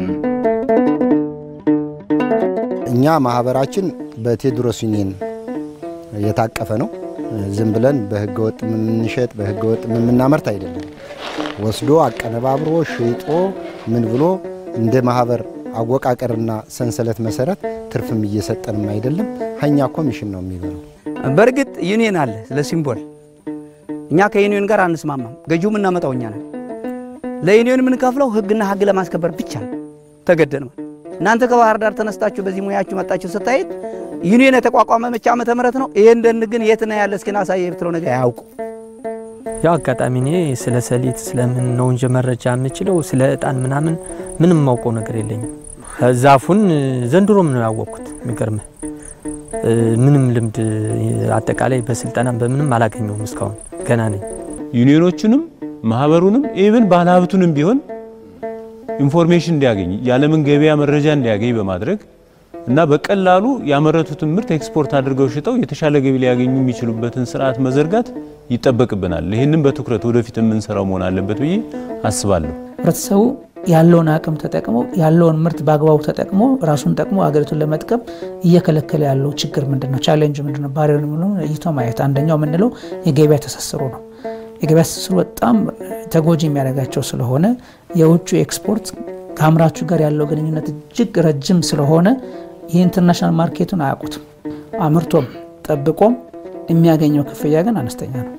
እኛ ማህበራችን በቴዎድሮስ ዩኒየን የታቀፈ ነው። ዝም ብለን በህገ ወጥ የምንሸጥ በህገ ወጥ የምናመርት አይደለም። ወስዶ አቀነባብሮ ሽጦ ምን ብሎ እንደ ማህበር አወቃቀርና ሰንሰለት መሰረት ትርፍም እየሰጠንም አይደለም። ሀኛ ኮሚሽን ነው የሚበለው። በእርግጥ ዩኒየን አለ ስለ ሲምቦል እኛ ከዩኒየን ጋር አንስማማም። ገዢው የምናመጣው እኛ ነን። ለዩኒየን የምንከፍለው ህግና ህግ ለማስከበር ብቻ ነው። ተገደን እናንተ ከባህር ዳር ተነስታችሁ በዚህ ሙያችሁ መጣችሁ ስታየት ዩኒየን የተቋቋመ መቼ ዓመተ ምህረት ነው? ይሄ እንደን ግን የት ነው ያለ እስኪ ናሳየ ብትለው ነገር አያውቁ ያው አጋጣሚ እኔ ስለ ሰሊጥ ስለምን ነው እንጂ መረጃ የምችለው ስለ እጣን ምናምን ምንም የማውቀው ነገር የለኝም። ዛፉን ዘንድሮም ነው ያወቅኩት። የሚገርምህ ምንም ልምድ አጠቃላይ በስልጠናም በምንም አላገኘውም እስካሁን ገና ነኝ። ዩኒዮኖቹንም ማህበሩንም ኢቭን ባለሀብቱንም ቢሆን ኢንፎርሜሽን እንዲያገኝ የዓለምን ገበያ መረጃ እንዲያገኝ በማድረግ እና በቀላሉ ያመረቱትን ምርት ኤክስፖርት አድርገው ሽጠው የተሻለ ገቢ ሊያገኙ የሚችሉበትን ስርዓት መዘርጋት ይጠበቅብናል። ይህንም በትኩረት ወደፊት የምንሰራው መሆን አለበት ብዬ አስባለሁ። ህብረተሰቡ ያለውን አቅም ተጠቅሞ ያለውን ምርት በአግባቡ ተጠቅሞ ራሱን ጠቅሞ ሀገሪቱን ለመጥቀም እየከለከለ ያለው ችግር ምንድን ነው? ቻሌንጅ ምንድን ነው? ባሪየር የሚለውን ለይቶ ማየት አንደኛው የምንለው የገበያ ትስስሩ ነው። የገበያ ትስስሩ በጣም ተጎጂ የሚያደርጋቸው ስለሆነ የውጭ ኤክስፖርት ከአምራቹ ጋር ያለው ግንኙነት እጅግ ረጅም ስለሆነ የኢንተርናሽናል ማርኬቱን አያውቁትም። አምርቶም ጠብቆም የሚያገኘው ክፍያ ግን አነስተኛ ነው።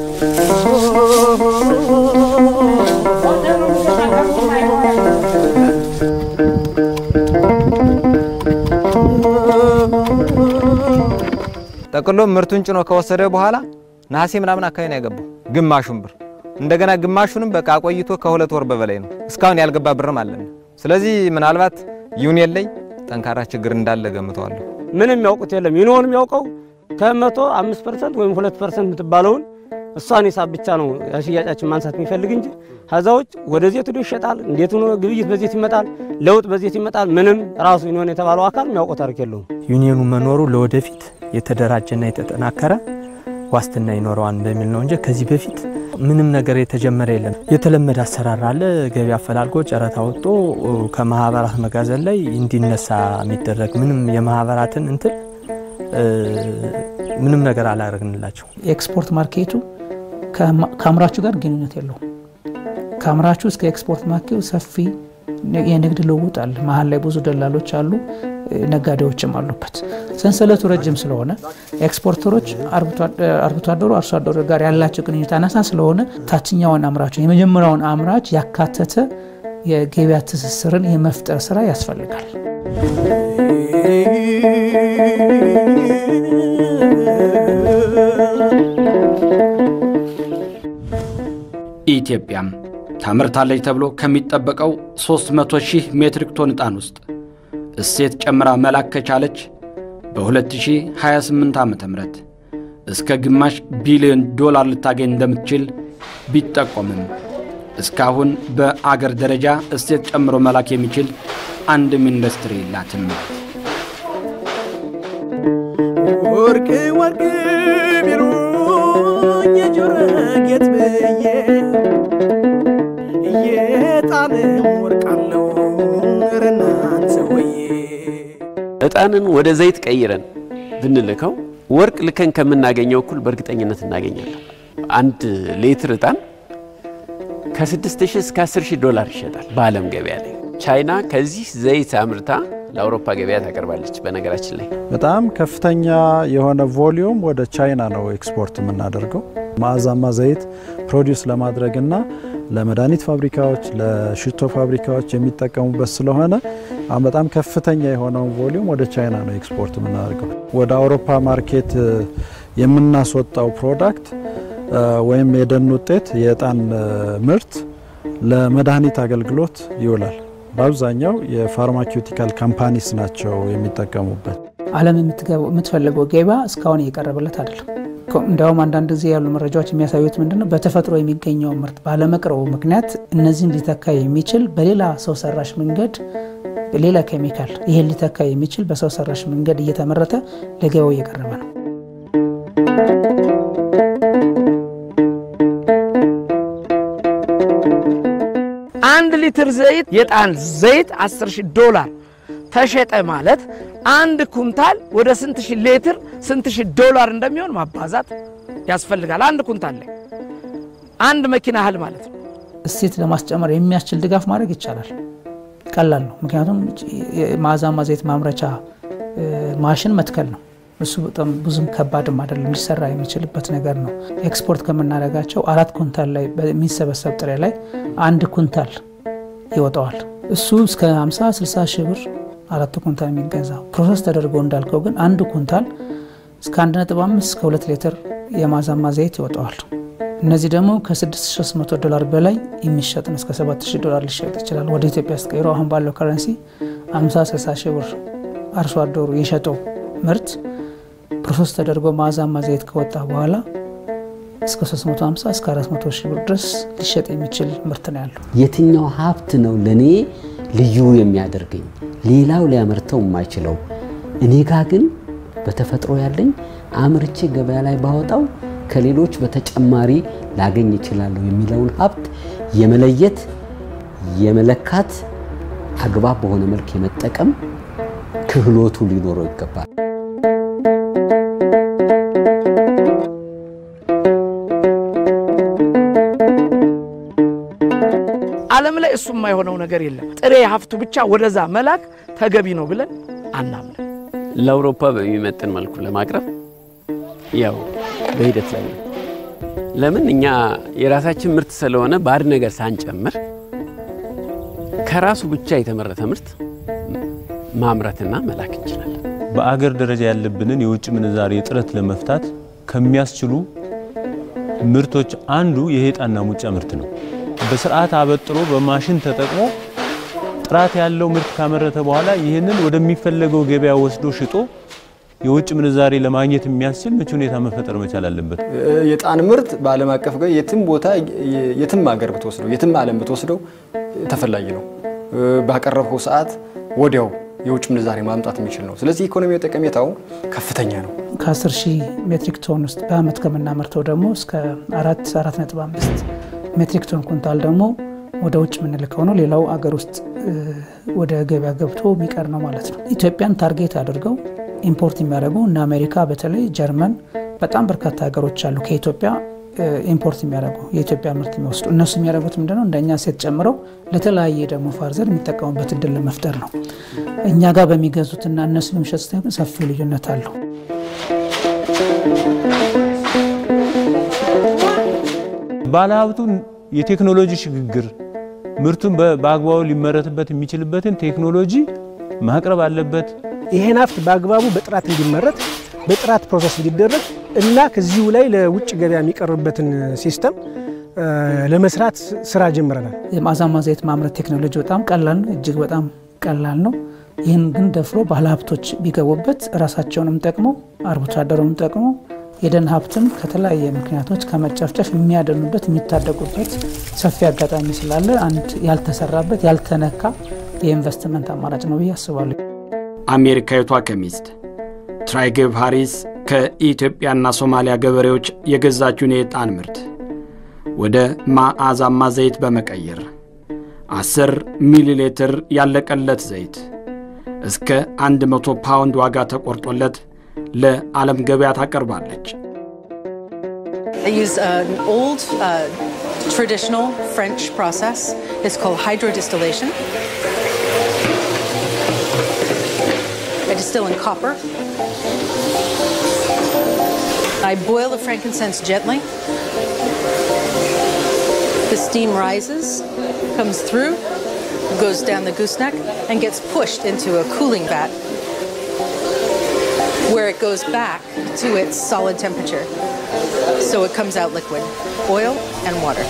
ጠቅሎ ምርቱን ጭኖ ከወሰደ በኋላ ነሐሴ ምናምን አካባቢ ነው ያገባው ግማሹን ብር። እንደገና ግማሹንም በቃ አቆይቶ ከሁለት ወር በበላይ ነው እስካሁን ያልገባ ብርም አለን። ስለዚህ ምናልባት ዩኒየን ላይ ጠንካራ ችግር እንዳለ ገምተዋለሁ። ምንም የሚያውቁት የለም። ዩኒዮን የሚያውቀው ከመቶ አምስት ፐርሰንት ወይም ሁለት ፐርሰንት የምትባለውን እሷን ሂሳብ ብቻ ነው ሽያጫችን ማንሳት የሚፈልግ እንጂ ከዛ ውጭ ወደ ዜት ሄዶ ይሸጣል፣ እንዴት ሆኖ ግብይት በዜት ይመጣል፣ ለውጥ በዜት ይመጣል። ምንም ራሱ ዩኒዮን የተባለው አካል የሚያውቀው ታሪክ የለውም። ዩኒየኑ መኖሩ ለወደፊት የተደራጀና የተጠናከረ ዋስትና ይኖረዋል በሚል ነው እንጂ ከዚህ በፊት ምንም ነገር የተጀመረ የለም። የተለመደ አሰራር አለ። ገቢ አፈላልጎ ጨረታ ወጥቶ ከማህበራት መጋዘን ላይ እንዲነሳ የሚደረግ ምንም የማህበራትን እንትን ምንም ነገር አላደረግንላቸው። የኤክስፖርት ማርኬቱ ከአምራቹ ጋር ግንኙነት የለውም። ከአምራቹ እስከ ኤክስፖርት ማርኬቱ ሰፊ የንግድ ልውውጥ አለ። መሀል ላይ ብዙ ደላሎች አሉ፣ ነጋዴዎችም አሉበት። ሰንሰለቱ ረጅም ስለሆነ ኤክስፖርተሮች አርብቶ አደሩ አርሶ አደሩ ጋር ያላቸው ግንኙነት አናሳ ስለሆነ ታችኛውን አምራች የመጀመሪያውን አምራች ያካተተ የገበያ ትስስርን የመፍጠር ስራ ያስፈልጋል። ኢትዮጵያም ታመርታለች ተብሎ ከሚጠበቀው 300 ሺህ ሜትሪክ ቶን ዕጣን ውስጥ እሴት ጨምራ መላክ ከቻለች በ2028 ዓ ም እስከ ግማሽ ቢሊዮን ዶላር ልታገኝ እንደምትችል ቢጠቆምም እስካሁን በአገር ደረጃ እሴት ጨምሮ መላክ የሚችል አንድም ኢንዱስትሪ የላትም። ወርቅ ወርቅ ቢሉኝ የጆሮ ጌጥ ብዬ የጣንም ወርቅ አለው ኧረ እናንተ ሰውዬ ዕጣንን ወደ ዘይት ቀይረን ብንልከው ወርቅ ልከን ከምናገኘው እኩል በእርግጠኝነት እናገኛለን። አንድ ሌትር ዕጣን ከ6000 እስከ 10000 ዶላር ይሸጣል በዓለም ገበያ ላይ። ቻይና ከዚህ ዘይት አምርታ ለአውሮፓ ገበያ ታቀርባለች። በነገራችን ላይ በጣም ከፍተኛ የሆነ ቮሊዩም ወደ ቻይና ነው ኤክስፖርት የምናደርገው። መዓዛማ ዘይት ፕሮዲውስ ለማድረግና ለመድኃኒት ፋብሪካዎች፣ ለሽቶ ፋብሪካዎች የሚጠቀሙበት ስለሆነ አሁን በጣም ከፍተኛ የሆነውን ቮሊዩም ወደ ቻይና ነው ኤክስፖርት የምናደርገው። ወደ አውሮፓ ማርኬት የምናስወጣው ፕሮዳክት ወይም የደን ውጤት የዕጣን ምርት ለመድኃኒት አገልግሎት ይውላል። በአብዛኛው የፋርማኪውቲካል ካምፓኒስ ናቸው የሚጠቀሙበት። ዓለም የምትፈልገው ገበያ እስካሁን እየቀረበለት አይደለም። እንዲያውም አንዳንድ ጊዜ ያሉ መረጃዎች የሚያሳዩት ምንድነው በተፈጥሮ የሚገኘው ምርት ባለመቅረቡ ምክንያት እነዚህን ሊተካ የሚችል በሌላ ሰው ሰራሽ መንገድ ሌላ ኬሚካል ይሄን ሊተካ የሚችል በሰው ሰራሽ መንገድ እየተመረተ ለገበያው እየቀረበ ነው። አንድ ሊትር ዘይት የዕጣን ዘይት 10 ሺህ ዶላር ተሸጠ ማለት አንድ ኩንታል ወደ ስንት ሺህ ሌትር ስንት ሺህ ዶላር እንደሚሆን ማባዛት ያስፈልጋል። አንድ ኩንታል ላይ አንድ መኪና ያህል ማለት ነው። እሴት ለማስጨመር የሚያስችል ድጋፍ ማድረግ ይቻላል። ቀላል ነው። ምክንያቱም መዓዛማ ዘይት ማምረቻ ማሽን መትከል ነው። እሱ በጣም ብዙም ከባድም አይደለም፣ ሊሰራ የሚችልበት ነገር ነው። ኤክስፖርት ከምናደርጋቸው አራት ኩንታል ላይ በሚሰበሰብ ጥሬ ላይ አንድ ኩንታል ይወጣዋል። እሱ እስከ 50 60 ሺህ ብር አራት ኩንታል የሚገዛ ፕሮሰስ ተደርጎ እንዳልከው ግን አንድ ኩንታል እስከ 1.5 እስከ 2 ሊትር የመዓዛማ ዘይት ይወጣዋል። እነዚህ ደግሞ ከ6300 ዶላር በላይ የሚሸጥ ነው። እስከ 7000 ዶላር ሊሸጥ ይችላል። ወደ ኢትዮጵያ ስትቀይሮ አሁን ባለው ከረንሲ 50 60 ሺህ ብር አርሶ አደሩ የሸጠው ምርት ፕሮሰስ ተደርጎ መዓዛማ ዘይት ከወጣ በኋላ እስከ 350 እስከ 400 ሺህ ብር ድረስ ሊሸጥ የሚችል ምርት ነው ያለው። የትኛው ሀብት ነው ለእኔ ልዩ የሚያደርገኝ ሌላው ሊያመርተው የማይችለው እኔ ጋ ግን በተፈጥሮ ያለኝ አምርቼ ገበያ ላይ ባወጣው ከሌሎች በተጨማሪ ላገኝ እችላለሁ የሚለውን ሀብት የመለየት የመለካት አግባብ በሆነ መልክ የመጠቀም ክህሎቱ ሊኖረው ይገባል። ዓለም ላይ እሱ የማይሆነው ነገር የለም። ጥሬ ሀብቱ ብቻ ወደዛ መላክ ተገቢ ነው ብለን አናምንም። ለአውሮፓ በሚመጥን መልኩ ለማቅረብ ያው በሂደት ላይ ነው። ለምን እኛ የራሳችን ምርት ስለሆነ ባዕድ ነገር ሳንጨምር ከራሱ ብቻ የተመረተ ምርት ማምረትና መላክ እንችላለን። በአገር ደረጃ ያለብንን የውጭ ምንዛሬ እጥረት ለመፍታት ከሚያስችሉ ምርቶች አንዱ ይሄ ዕጣንና ሙጫ ምርት ነው። በስርዓት አበጥሮ በማሽን ተጠቅሞ ጥራት ያለው ምርት ካመረተ በኋላ ይህንን ወደሚፈለገው ገበያ ወስዶ ሽጦ የውጭ ምንዛሬ ለማግኘት የሚያስችል ምቹ ሁኔታ መፈጠር መቻል አለበት። የዕጣን ምርት በዓለም አቀፍ ገበያ የትም ቦታ የትም ሀገር ብትወስደው የትም ዓለም ብትወስደው ተፈላጊ ነው። ባቀረብከው ሰዓት ወዲያው የውጭ ምንዛሬ ማምጣት የሚችል ነው። ስለዚህ ኢኮኖሚያዊ ጠቀሜታው ከፍተኛ ነው። ከ10 ሺህ ሜትሪክ ቶን ውስጥ በአመት ከምናመርተው ደግሞ እስከ 4 4.5 ሜትሪክ ቶን ኩንታል ደግሞ ወደ ውጭ የምንልከው ነው። ሌላው አገር ውስጥ ወደ ገበያ ገብቶ የሚቀር ነው ማለት ነው። ኢትዮጵያን ታርጌት አድርገው ኢምፖርት የሚያደርጉ እነ አሜሪካ፣ በተለይ ጀርመን፣ በጣም በርካታ ሀገሮች አሉ ከኢትዮጵያ ኢምፖርት የሚያደርጉ የኢትዮጵያ ምርት የሚወስዱ እነሱ የሚያደርጉት ምንድነው እንደኛ ሴት ጨምረው ለተለያየ ደግሞ ፋርዘር የሚጠቀሙበት እድል ለመፍጠር ነው። እኛ ጋር በሚገዙትና እነሱ በሚሸጡት ግን ሰፊ ልዩነት አለው። ባለሀብቱን የቴክኖሎጂ ሽግግር ምርቱን በአግባቡ ሊመረትበት የሚችልበትን ቴክኖሎጂ ማቅረብ አለበት። ይሄን ሀብት በአግባቡ በጥራት እንዲመረት በጥራት ፕሮሰስ እንዲደረግ እና ከዚሁ ላይ ለውጭ ገበያ የሚቀርብበትን ሲስተም ለመስራት ስራ ጀምረናል። የማዛማ ዘይት ማምረት ቴክኖሎጂ በጣም ቀላል ነው፣ እጅግ በጣም ቀላል ነው። ይህን ግን ደፍሮ ባለሀብቶች ቢገቡበት ራሳቸውንም ጠቅመው አርብቶ አደሩንም ጠቅመው የደን ሀብትን ከተለያየ ምክንያቶች ከመጨፍጨፍ የሚያደኑበት የሚታደጉበት ሰፊ አጋጣሚ ስላለ አንድ ያልተሰራበት ያልተነካ የኢንቨስትመንት አማራጭ ነው ብዬ አስባለሁ። አሜሪካዊቷ ከሚስት ትራይግብ ሃሪስ ከኢትዮጵያና ሶማሊያ ገበሬዎች የገዛችውን የዕጣን ምርት ወደ ማዕዛማ ዘይት በመቀየር 10 ሚሊ ሊትር ያለቀለት ዘይት እስከ 100 ፓውንድ ዋጋ ተቆርጦለት ለዓለም ገበያ ታቀርባለች። I use an old uh, traditional French process. It's called hydrodistillation. I distill in copper. I boil the frankincense gently. The steam rises, comes through, goes down the gooseneck, and gets pushed into a cooling vat where it goes back to its solid temperature. So it comes out liquid oil and water.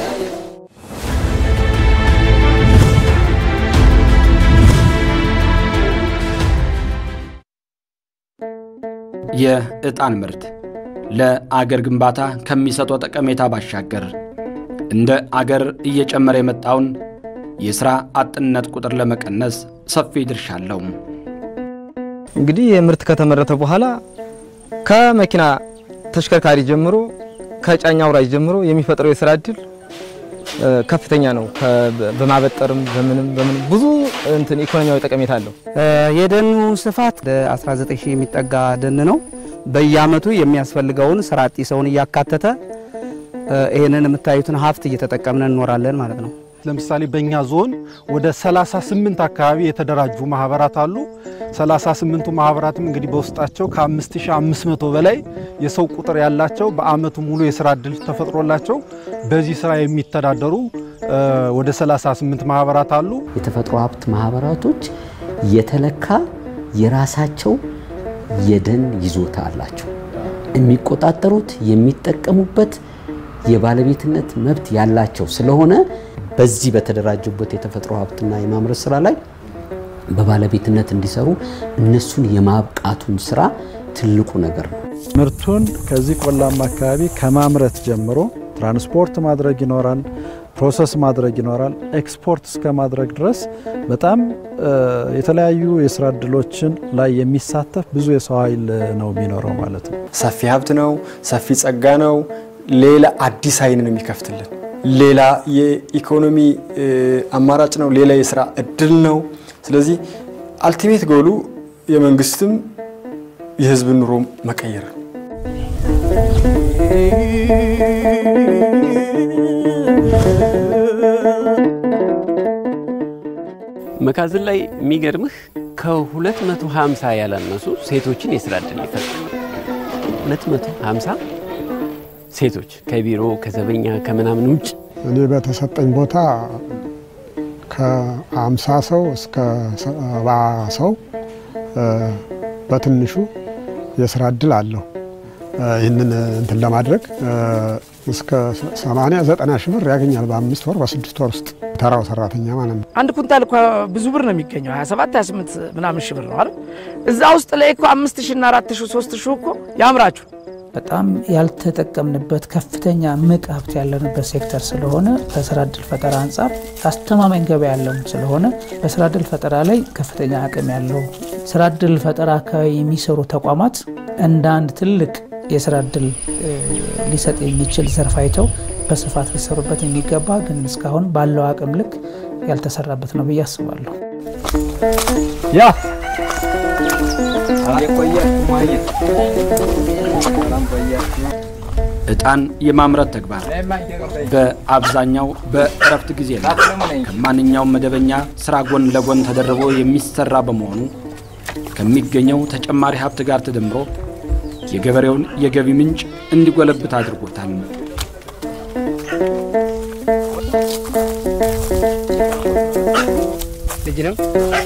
የዕጣን ምርት ለአገር ግንባታ ከሚሰጠው ጠቀሜታ ባሻገር እንደ አገር እየጨመረ የመጣውን የሥራ አጥነት ቁጥር ለመቀነስ ሰፊ ድርሻ አለው። እንግዲህ የምርት ከተመረተ በኋላ ከመኪና ተሽከርካሪ ጀምሮ ከጫኝ አውራጅ ጀምሮ የሚፈጥረው የስራ እድል ከፍተኛ ነው። በማበጠርም በምንም በምንም ብዙ እንትን ኢኮኖሚያዊ ጠቀሜታ አለው። የደኑ ስፋት ወደ 19 ሺህ የሚጠጋ ደን ነው። በየአመቱ የሚያስፈልገውን ስራ አጥ ሰውን እያካተተ ይህንን የምታዩትን ሀብት እየተጠቀምን እንኖራለን ማለት ነው። ለምሳሌ በእኛ ዞን ወደ 38 አካባቢ የተደራጁ ማህበራት አሉ። 38ቱ ማህበራትም እንግዲህ በውስጣቸው ከ5500 በላይ የሰው ቁጥር ያላቸው በአመቱ ሙሉ የስራ እድል ተፈጥሮላቸው በዚህ ስራ የሚተዳደሩ ወደ 38 ማህበራት አሉ። የተፈጥሮ ሀብት ማህበራቶች የተለካ የራሳቸው የደን ይዞታ አላቸው። የሚቆጣጠሩት የሚጠቀሙበት የባለቤትነት መብት ያላቸው ስለሆነ በዚህ በተደራጁበት የተፈጥሮ ሀብትና የማምረት ስራ ላይ በባለቤትነት እንዲሰሩ እነሱን የማብቃቱን ስራ ትልቁ ነገር ነው። ምርቱን ከዚህ ቆላማ አካባቢ ከማምረት ጀምሮ ትራንስፖርት ማድረግ ይኖራል፣ ፕሮሰስ ማድረግ ይኖራል፣ ኤክስፖርት እስከ ማድረግ ድረስ በጣም የተለያዩ የስራ እድሎችን ላይ የሚሳተፍ ብዙ የሰው ኃይል ነው የሚኖረው ማለት ነው። ሰፊ ሀብት ነው፣ ሰፊ ጸጋ ነው። ሌላ አዲስ አይንን የሚከፍትልን ሌላ የኢኮኖሚ አማራጭ ነው። ሌላ የስራ እድል ነው። ስለዚህ አልቲሜት ጎሉ የመንግስትም የህዝብን ኑሮ መቀየር ነው። መጋዘን ላይ የሚገርምህ ከ250 ያላነሱ ሴቶችን የስራ እድል ይፈጥራል። 250 ሴቶች ከቢሮ ከዘበኛ ከምናምን ውጭ እኔ በተሰጠኝ ቦታ ከአምሳ ሰው እስከ ሰባ ሰው በትንሹ የስራ እድል አለው። ይህንን እንትን ለማድረግ እስከ 80 90 ሺህ ብር ያገኛል በአምስት ወር በስድስት ወር ውስጥ ተራው ሰራተኛ ማለት ነው። አንድ ኩንታል እኮ ብዙ ብር ነው የሚገኘው 27 28 ምናምን ሺህ ብር ነው አይደል? እዛ ውስጥ ላይ እኮ አምስት ሺህ እና አራት ሺህ ሶስት ሺህ እኮ ያምራችሁ በጣም ያልተጠቀምንበት ከፍተኛ ምቅ ሀብት ያለንበት ሴክተር ስለሆነ በስራ እድል ፈጠራ አንጻር አስተማማኝ ገበያ ያለው ስለሆነ በስራ እድል ፈጠራ ላይ ከፍተኛ አቅም ያለው ስራ እድል ፈጠራ አካባቢ የሚሰሩ ተቋማት እንደ አንድ ትልቅ የስራ እድል ሊሰጥ የሚችል ዘርፍ አይተው በስፋት ሊሰሩበት የሚገባ ግን እስካሁን ባለው አቅም ልክ ያልተሰራበት ነው ብዬ አስባለሁ። ያ ዕጣን የማምረት ተግባር በአብዛኛው በእረፍት ጊዜ ነው ከማንኛውም መደበኛ ስራ ጎን ለጎን ተደርቦ የሚሰራ በመሆኑ ከሚገኘው ተጨማሪ ሀብት ጋር ተደምሮ የገበሬውን የገቢ ምንጭ እንዲጎለብት አድርጎታል። ልጅ ነው።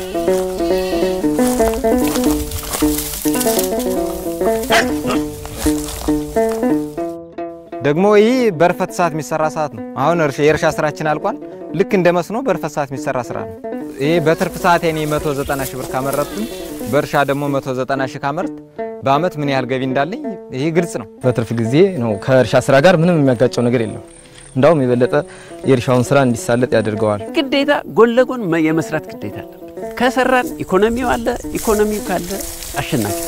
ደግሞ ይህ በርፈት ሰዓት የሚሰራ ሰዓት ነው። አሁን የእርሻ ስራችን አልቋል። ልክ እንደ መስኖ በርፈት ሰዓት የሚሰራ ስራ ነው። ይሄ በትርፍ ሰዓት እኔ 190 ሺህ ብር ካመረትኩኝ በእርሻ ደግሞ 190 ሺህ ካመርት በአመት ምን ያህል ገቢ እንዳለኝ ይሄ ግልጽ ነው። በትርፍ ጊዜ ነው ከእርሻ ስራ ጋር ምንም የሚያጋጨው ነገር የለም። እንዳውም የበለጠ የእርሻውን ስራ እንዲሳለጥ ያደርገዋል። ግዴታ ጎን ለጎን የመስራት ግዴታ አለ። ከሰራን ኢኮኖሚው አለ። ኢኮኖሚው ካለ አሸናፊ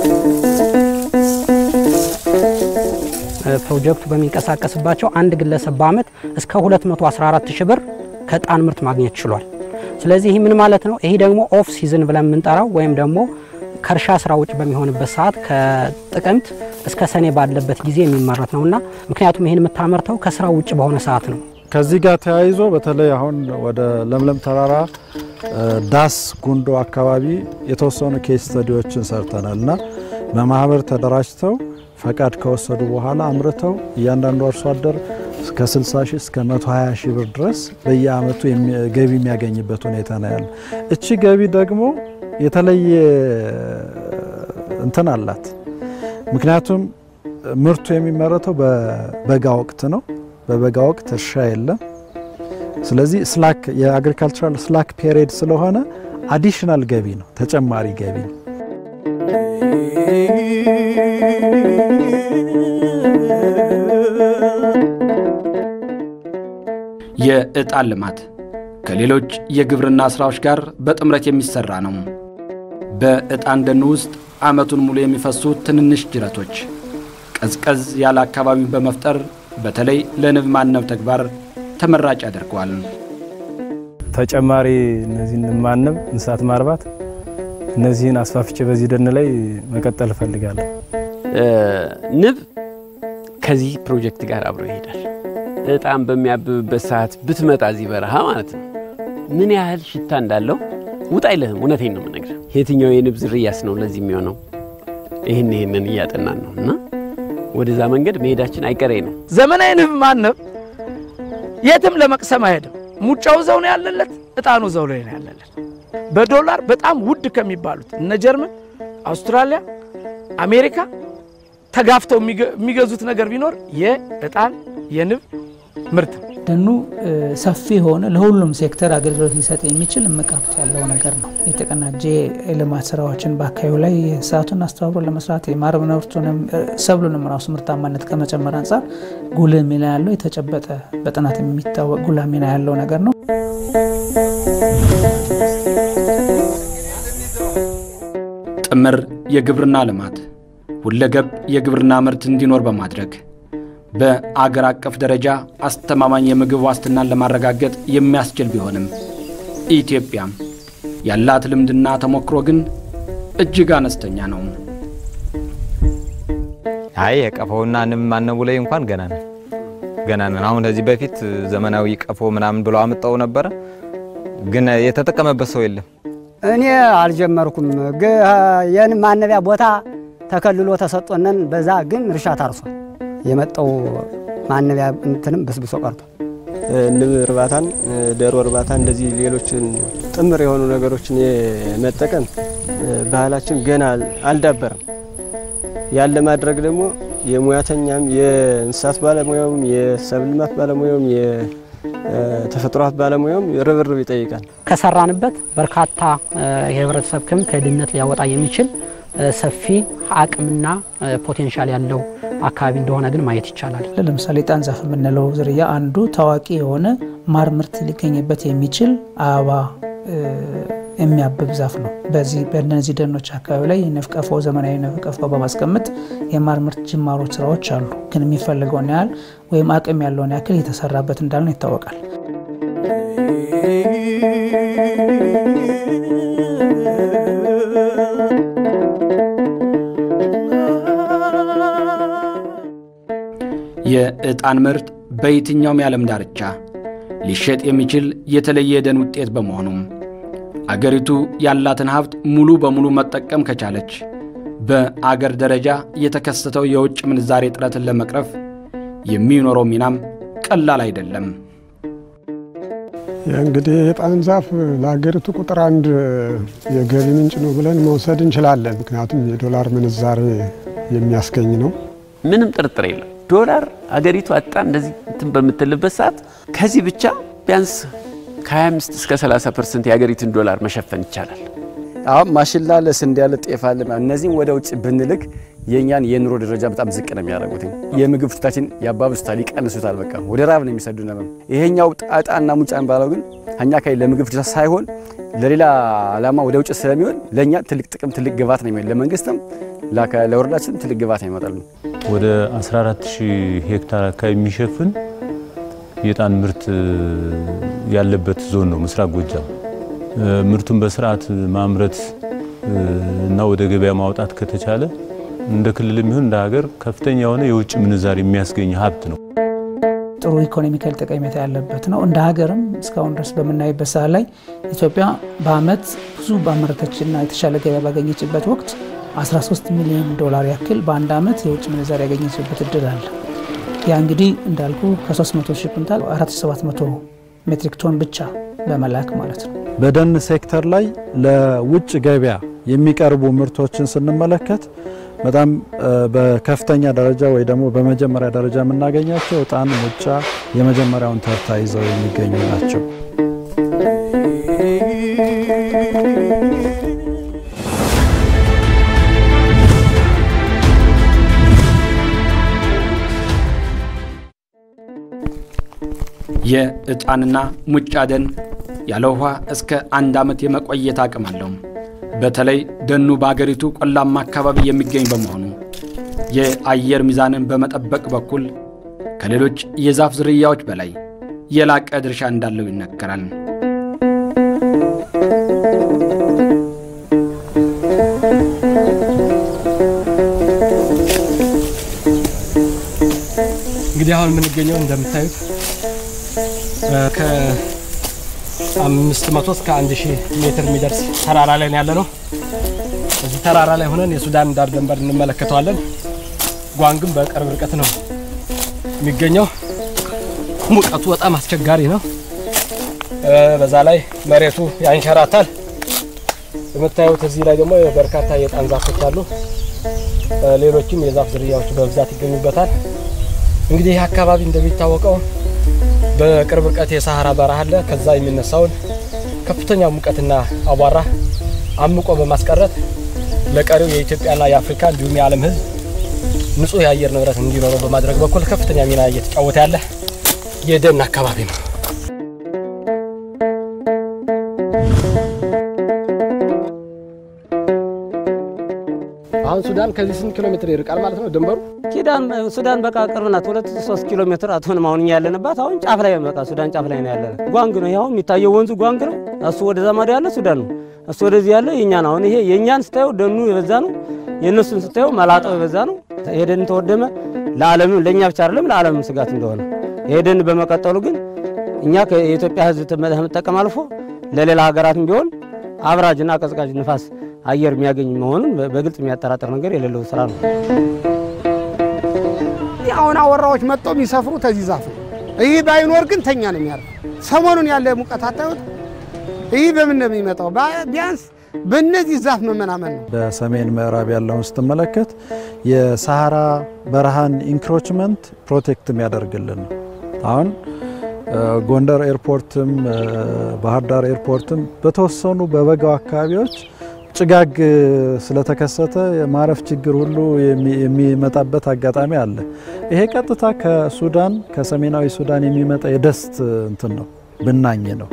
ፕሮጀክቱ በሚንቀሳቀስባቸው አንድ ግለሰብ በአመት እስከ 214 ሺህ ብር ከዕጣን ምርት ማግኘት ችሏል። ስለዚህ ይህ ምን ማለት ነው? ይህ ደግሞ ኦፍ ሲዝን ብለን የምንጠራው ወይም ደግሞ ከእርሻ ስራ ውጭ በሚሆንበት ሰዓት ከጥቅምት እስከ ሰኔ ባለበት ጊዜ የሚመረት ነውና ምክንያቱም ይህን የምታመርተው ከስራ ውጭ በሆነ ሰዓት ነው። ከዚህ ጋር ተያይዞ በተለይ አሁን ወደ ለምለም ተራራ ዳስ ጉንዶ አካባቢ የተወሰኑ ኬስ ስተዲዎችን ሰርተናል እና በማህበር ተደራጅተው ፈቃድ ከወሰዱ በኋላ አምርተው እያንዳንዱ አርሶ አደር እስከ 60 ሺህ እስከ 120 ሺህ ብር ድረስ በየአመቱ ገቢ የሚያገኝበት ሁኔታ ነው ያለ። እቺ ገቢ ደግሞ የተለየ እንትን አላት። ምክንያቱም ምርቱ የሚመረተው በበጋ ወቅት ነው። በበጋ ወቅት እርሻ የለም። ስለዚህ ስላክ የአግሪካልቸራል ስላክ ፔሪድ ስለሆነ አዲሽናል ገቢ ነው፣ ተጨማሪ ገቢ ነው። የዕጣን ልማት ከሌሎች የግብርና ሥራዎች ጋር በጥምረት የሚሠራ ነው። በዕጣን ደን ውስጥ ዓመቱን ሙሉ የሚፈሱ ትንንሽ ጅረቶች ቀዝቀዝ ያለ አካባቢን በመፍጠር በተለይ ለንብ ማነብ ተግባር ተመራጭ ያደርገዋል። ተጨማሪ እነዚህን ማነብ፣ እንስሳት ማርባት እነዚህን አስፋፍቼ በዚህ ደን ላይ መቀጠል እፈልጋለሁ። ንብ ከዚህ ፕሮጀክት ጋር አብሮ ይሄዳል። ዕጣን በሚያብብበት ሰዓት ብትመጣ እዚህ በረሃ ማለት ነው ምን ያህል ሽታ እንዳለው ውጣ አይልህም። እውነቴን ነው የምነግርህ። የትኛው የንብ ዝርያስ ነው ለዚህ የሚሆነው? ይህን ይህንን እያጠናን ነው እና ወደዛ መንገድ መሄዳችን አይቀሬ ነው። ዘመናዊ ንብ ማነብ የትም ለመቅሰም አይሄድም። ሙጫው ዘው ነው ያለለት፣ እጣኑ ዘው ላይ ነው ያለለት። በዶላር በጣም ውድ ከሚባሉት እነ ጀርመን፣ አውስትራሊያ፣ አሜሪካ ተጋፍተው የሚገዙት ነገር ቢኖር የእጣን የንብ ምርት ነው። ደኑ ሰፊ የሆነ ለሁሉም ሴክተር አገልግሎት ሊሰጥ የሚችል እምቅ ሀብት ያለው ነገር ነው። የተቀናጀ የልማት ስራዎችን በአካባቢው ላይ የእንስሳቱን አስተባብሮ ለመስራት የማር ምርቱንም ሰብሉንም ራሱ ምርታማነት ከመጨመር አንጻር ጉልህ ሚና ያለው የተጨበጠ በጥናት የሚታወቅ ጉልህ ሚና ያለው ነገር ነው። ጥምር የግብርና ልማት ሁለገብ የግብርና ምርት እንዲኖር በማድረግ በአገር አቀፍ ደረጃ አስተማማኝ የምግብ ዋስትናን ለማረጋገጥ የሚያስችል ቢሆንም ኢትዮጵያም ያላት ልምድና ተሞክሮ ግን እጅግ አነስተኛ ነው። አይ የቀፎውና ንብ ማነቡ ላይ እንኳን ገና ነን ገና ነን። አሁን ከዚህ በፊት ዘመናዊ ቀፎ ምናምን ብለው አምጠው ነበረ፣ ግን የተጠቀመበት ሰው የለም። እኔ አልጀመርኩም። የንብ ማነቢያ ቦታ ተከልሎ ተሰጦነን በዛ ግን እርሻ ታርሷል። የመጣው ማነቢያ እንትንም በስብሶ ቀርቷል። ንብ እርባታን፣ ዶሮ እርባታ እንደዚህ ሌሎችን ጥምር የሆኑ ነገሮችን የመጠቀም ባህላችን ገና አልዳበረም። ያን ለማድረግ ደግሞ የሙያተኛም የእንስሳት ባለሙያውም የሰብል ልማት ባለሙያውም የተፈጥሮ ሀብት ባለሙያውም ርብርብ ይጠይቃል። ከሰራንበት በርካታ የህብረተሰብ ክፍል ከድህነት ሊያወጣ የሚችል ሰፊ አቅምና ፖቴንሻል ያለው አካባቢ እንደሆነ ግን ማየት ይቻላል። ለምሳሌ ጣን ዛፍ የምንለው ዝርያ አንዱ ታዋቂ የሆነ ማር ምርት ሊገኝበት የሚችል አበባ የሚያብብ ዛፍ ነው። በዚህ በእነዚህ ደኖች አካባቢ ላይ የንብ ቀፎ ዘመናዊ ንብ ቀፎ በማስቀመጥ የማር ምርት ጅማሮች ስራዎች አሉ። ግን የሚፈልገውን ያህል ወይም አቅም ያለውን ያክል የተሰራበት እንዳልነው ይታወቃል። የዕጣን ምርት በየትኛውም የዓለም ዳርቻ ሊሸጥ የሚችል የተለየ የደን ውጤት በመሆኑም አገሪቱ ያላትን ሀብት ሙሉ በሙሉ መጠቀም ከቻለች በአገር ደረጃ የተከሰተው የውጭ ምንዛሬ እጥረትን ለመቅረፍ የሚኖረው ሚናም ቀላል አይደለም። እንግዲህ የዕጣን ዛፍ ለሀገሪቱ ቁጥር አንድ የገቢ ምንጭ ነው ብለን መውሰድ እንችላለን። ምክንያቱም የዶላር ምንዛሬ የሚያስገኝ ነው። ምንም ጥርጥር የለም። ዶላር አገሪቱ አጣ እንደዚህ እንትን በምትልበት ሰዓት ከዚህ ብቻ ቢያንስ ከ25 እስከ 30 ፐርሰንት የሀገሪቱን ዶላር መሸፈን ይቻላል። አሁን ማሽላ አለ፣ ስንዴ አለ፣ ጤፍ አለ። እነዚህም ወደ ውጭ ብንልክ የእኛን የኑሮ ደረጃ በጣም ዝቅ ነው የሚያደርጉት። የምግብ ፍታችን ያባብሱታል፣ ይቀንሱታል። በቃ ወደ ራብ ነው የሚሰዱ ነበር። ይሄኛው ጣጣና ሙጫን ባለው ግን እኛ ካይ ለምግብ ፍታ ሳይሆን ለሌላ ዓላማ ወደ ውጭ ስለሚሆን ለእኛ ትልቅ ጥቅም ትልቅ ግባት ነው የሚሆን ለመንግስትም ለወረዳችን ትልቅ ግባት ይመጣል። ወደ 14000 ሄክታር አካባቢ የሚሸፍን የዕጣን ምርት ያለበት ዞን ነው ምስራቅ ጎጃም። ምርቱን በስርዓት ማምረት እና ወደ ገበያ ማውጣት ከተቻለ እንደ ክልል የሚሆን እንደ ሀገር ከፍተኛ የሆነ የውጭ ምንዛሪ የሚያስገኝ ሀብት ነው። ጥሩ ኢኮኖሚካል ጠቀሜታ ያለበት ነው። እንደ ሀገርም እስካሁን ድረስ በምናይበት ሰዓት ላይ ኢትዮጵያ በአመት ብዙ ባመረተችና የተሻለ ገበያ ባገኘችበት ወቅት 13 ሚሊዮን ዶላር ያክል በአንድ አመት የውጭ ምንዛሪ ያገኘችበት እድል አለ። ያ እንግዲህ እንዳልኩ ከ300 ሺህ ኩንታል 4700 ሜትሪክ ቶን ብቻ በመላክ ማለት ነው። በደን ሴክተር ላይ ለውጭ ገበያ የሚቀርቡ ምርቶችን ስንመለከት በጣም በከፍተኛ ደረጃ ወይ ደግሞ በመጀመሪያ ደረጃ የምናገኛቸው ዕጣን፣ ሙጫ የመጀመሪያውን ተርታ ይዘው የሚገኙ ናቸው። የዕጣንና ሙጫ ደን ያለ ውኃ እስከ አንድ ዓመት የመቆየት አቅም አለው። በተለይ ደኑ በአገሪቱ ቆላማ አካባቢ የሚገኝ በመሆኑ የአየር ሚዛንን በመጠበቅ በኩል ከሌሎች የዛፍ ዝርያዎች በላይ የላቀ ድርሻ እንዳለው ይነገራል። እንግዲህ አሁን የምንገኘው እንደምታዩት ከአምስት መቶ እስከ አንድ ሺህ ሜትር የሚደርስ ተራራ ላይ ነው ያለ ነው። እዚህ ተራራ ላይ ሆነን የሱዳን ዳር ድንበር እንመለከተዋለን። ጓንግም በቅርብ ርቀት ነው የሚገኘው። ሙቀቱ በጣም አስቸጋሪ ነው። በዛ ላይ መሬቱ ያንሸራታል። የምታዩት እዚህ ላይ ደግሞ በርካታ የዕጣን ዛፎች አሉ። ሌሎችም የዛፍ ዝርያዎች በብዛት ይገኙበታል። እንግዲህ ይህ አካባቢ እንደሚታወቀው በቅርብ ርቀት የሳሐራ በረሃ አለ። ከዛ የሚነሳውን ከፍተኛ ሙቀትና አቧራ አምቆ በማስቀረት ለቀሪው የኢትዮጵያና የአፍሪካ እንዲሁም የዓለም ሕዝብ ንጹህ የአየር ንብረት እንዲኖረው በማድረግ በኩል ከፍተኛ ሚና እየተጫወተ ያለ የደን አካባቢ ነው። አሁን ሱዳን ከዚህ ስንት ኪሎ ሜትር ይርቃል ማለት ነው ድንበሩ? ኪዳን ሱዳን በቃ ቅርብ ናት። ሁለት ሶስት ኪሎ ሜትር አትሆንም። አሁን እኛ ያለንባት አሁን ጫፍ ላይ በቃ ሱዳን ጫፍ ላይ ነው ያለን። ጓንግ ነው ይኸው የሚታየው ወንዙ ጓንግ ነው። እሱ ወደዛ ማዶ ያለ ሱዳን ነው። እሱ ወደዚህ ያለ የኛ ነው። አሁን ይሄ የእኛን ስታየው ደኑ የበዛ ነው። የእነሱን ስታየው መላጣው የበዛ ነው። ይሄ ደን ተወደመ ለዓለምም ለእኛ ብቻ አይደለም ለዓለምም ስጋት እንደሆነ ይሄ ደን በመቀጠሉ ግን እኛ የኢትዮጵያ ሕዝብ ከመጠቀም አልፎ ለሌላ ሀገራትም ቢሆን አብራጅና ቀዝቃዥ ንፋስ አየር የሚያገኝ መሆኑን በግልጽ የሚያጠራጥር ነገር የሌለው ስራ ነው። አሁን አወራዎች መጥተው የሚሰፍሩ ተዚህ ዛፍ ነው። ይህ ባይኖር ግን ተኛ ነው የሚያርፍ። ሰሞኑን ያለ ሙቀት አታዩት? ይህ በምን ነው የሚመጣው? ቢያንስ በእነዚህ ዛፍ መመናመን ነው። በሰሜን ምዕራብ ያለውን ስትመለከት የሳሐራ በረሃን ኢንክሮችመንት ፕሮቴክት የሚያደርግልን ነው። አሁን ጎንደር ኤርፖርትም ባህር ዳር ኤርፖርትም በተወሰኑ በበጋው አካባቢዎች ጭጋግ ስለተከሰተ የማረፍ ችግር ሁሉ የሚመጣበት አጋጣሚ አለ። ይሄ ቀጥታ ከሱዳን ከሰሜናዊ ሱዳን የሚመጣ የደስት እንትን ነው ብናኝ ነው።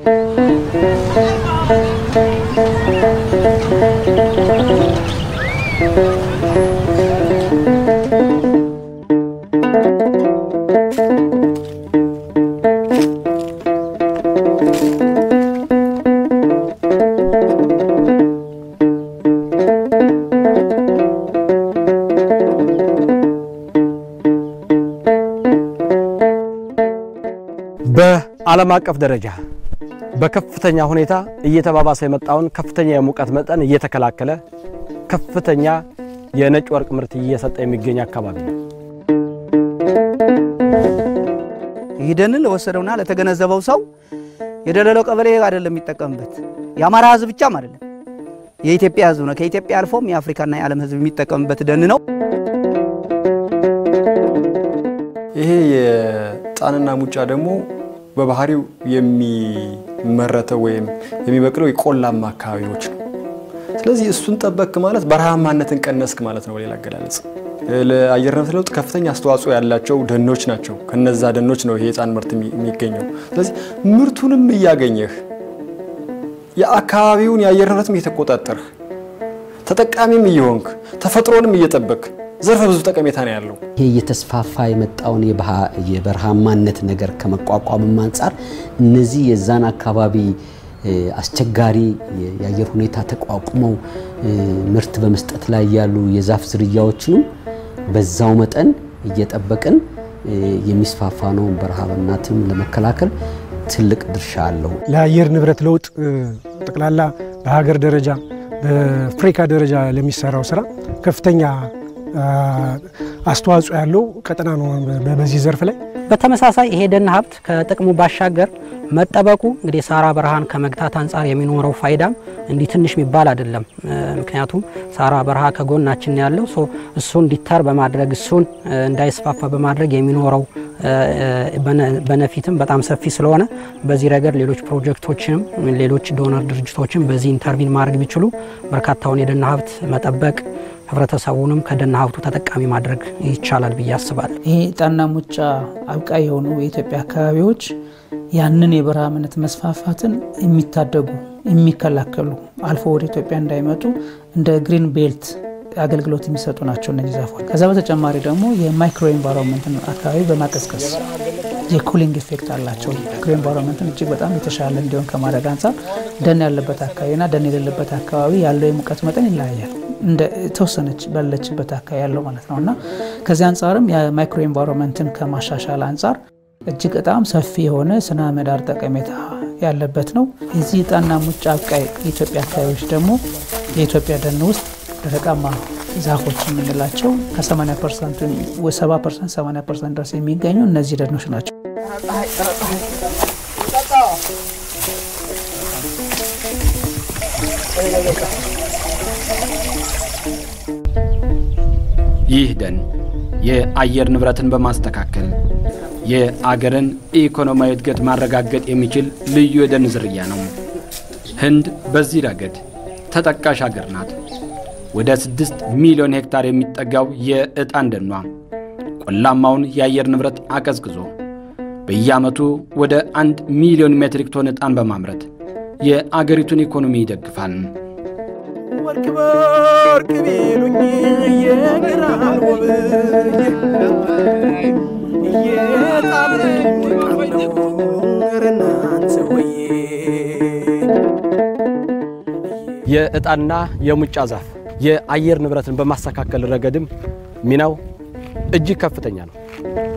በዓለም አቀፍ ደረጃ በከፍተኛ ሁኔታ እየተባባሰ የመጣውን ከፍተኛ የሙቀት መጠን እየተከላከለ ከፍተኛ የነጭ ወርቅ ምርት እየሰጠ የሚገኝ አካባቢ ነው። ይህ ደንን ለወሰደውና ለተገነዘበው ሰው የደለለው ቀበሌ አይደለም የሚጠቀምበት የአማራ ህዝብ ብቻም አይደለም የኢትዮጵያ ህዝብ ነው። ከኢትዮጵያ አልፎም የአፍሪካና የዓለም ህዝብ የሚጠቀምበት ደን ነው። ይሄ የዕጣንና ሙጫ ደግሞ በባህሪው የሚመረተው ወይም የሚበቅለው የቆላማ አካባቢዎች ነው። ስለዚህ እሱን ጠበቅክ ማለት በረሃማነትን ቀነስክ ማለት ነው። በሌላ አገላለጽ ለአየር ንብረት ለውጥ ከፍተኛ አስተዋጽኦ ያላቸው ደኖች ናቸው። ከነዛ ደኖች ነው ይሄ የዕጣን ምርት የሚገኘው። ስለዚህ ምርቱንም እያገኘህ የአካባቢውን የአየር ንብረትም እየተቆጣጠርህ ተጠቃሚም እየሆንክ ተፈጥሮንም እየጠበቅ ዘርፈ ብዙ ጠቀሜታ ነው ያለው። ይሄ እየተስፋፋ የመጣውን የበረሃማነት ነገር ከመቋቋምም አንጻር እነዚህ የዛን አካባቢ አስቸጋሪ የአየር ሁኔታ ተቋቁመው ምርት በመስጠት ላይ ያሉ የዛፍ ዝርያዎችንም በዛው መጠን እየጠበቅን የሚስፋፋ ነው በረሃብናትም ለመከላከል ትልቅ ድርሻ አለው። ለአየር ንብረት ለውጥ ጠቅላላ በሀገር ደረጃ በአፍሪካ ደረጃ ለሚሰራው ስራ ከፍተኛ አስተዋጽኦ ያለው ቀጠና ነው በዚህ ዘርፍ ላይ። በተመሳሳይ ይሄ ደን ሀብት ከጥቅሙ ባሻገር መጠበቁ እንግዲህ ሳራ በረሃን ከመግታት አንጻር የሚኖረው ፋይዳም እንዲህ ትንሽ የሚባል አይደለም። ምክንያቱም ሳራ በረሃ ከጎናችን ያለው እሱን እንዲተር በማድረግ እሱን እንዳይስፋፋ በማድረግ የሚኖረው በነፊትም በጣም ሰፊ ስለሆነ በዚህ ረገድ ሌሎች ፕሮጀክቶችም ሌሎች ዶነር ድርጅቶችም በዚህ ኢንተርቪን ማድረግ ቢችሉ በርካታውን የደን ሀብት መጠበቅ ህብረተሰቡንም ከደን ሀብቱ ተጠቃሚ ማድረግ ይቻላል ብዬ አስባለሁ። ይሄ ዕጣንና ሙጫ አብቃይ የሆኑ የኢትዮጵያ አካባቢዎች ያንን የበረሃምነት መስፋፋትን የሚታደጉ የሚከላከሉ አልፎ ወደ ኢትዮጵያ እንዳይመጡ እንደ ግሪን ቤልት አገልግሎት የሚሰጡ ናቸው እነዚህ ዛፎች። ከዛ በተጨማሪ ደግሞ የማይክሮ ኤንቫይሮንመንትን አካባቢ በማቀዝቀዝ የኩሊንግ ኢፌክት አላቸው። ማይክሮ ኤንቫይሮንመንትን እጅግ በጣም የተሻለ እንዲሆን ከማድረግ አንጻር ደን ያለበት አካባቢና ደን የሌለበት አካባቢ ያለው የሙቀት መጠን ይለያያል። እንደ ተወሰነች ባለችበት አካባቢ ያለው ማለት ነው እና ከዚህ አንጻርም የማይክሮ ኤንቫይሮንመንትን ከማሻሻል አንጻር እጅግ በጣም ሰፊ የሆነ ስነ ምህዳር ጠቀሜታ ያለበት ነው። የዚህ ዕጣንና ሙጫ አብቃይ የኢትዮጵያ አካባቢዎች ደግሞ የኢትዮጵያ ደን ውስጥ ደረቃማ ዛፎች የምንላቸው ከ80 ፐርሰንቱ 70 ፐርሰንት 80 ፐርሰንት ድረስ የሚገኙ እነዚህ ደኖች ናቸው። ይህ ደን የአየር ንብረትን በማስተካከል የአገርን ኢኮኖሚያዊ እድገት ማረጋገጥ የሚችል ልዩ የደን ዝርያ ነው። ህንድ በዚህ ረገድ ተጠቃሽ አገር ናት። ወደ ስድስት ሚሊዮን ሄክታር የሚጠጋው የዕጣን ደኗ ቆላማውን የአየር ንብረት አቀዝቅዞ በየዓመቱ ወደ አንድ ሚሊዮን ሜትሪክ ቶን ዕጣን በማምረት የአገሪቱን ኢኮኖሚ ይደግፋል። ወርቅ በወርቅ ቢሉኝ የግራን ውብ እየጣል ረናንተ ወዬ የዕጣንና የሙጫ ዛፍ የአየር ንብረትን በማስተካከል ረገድም ሚናው እጅግ ከፍተኛ ነው።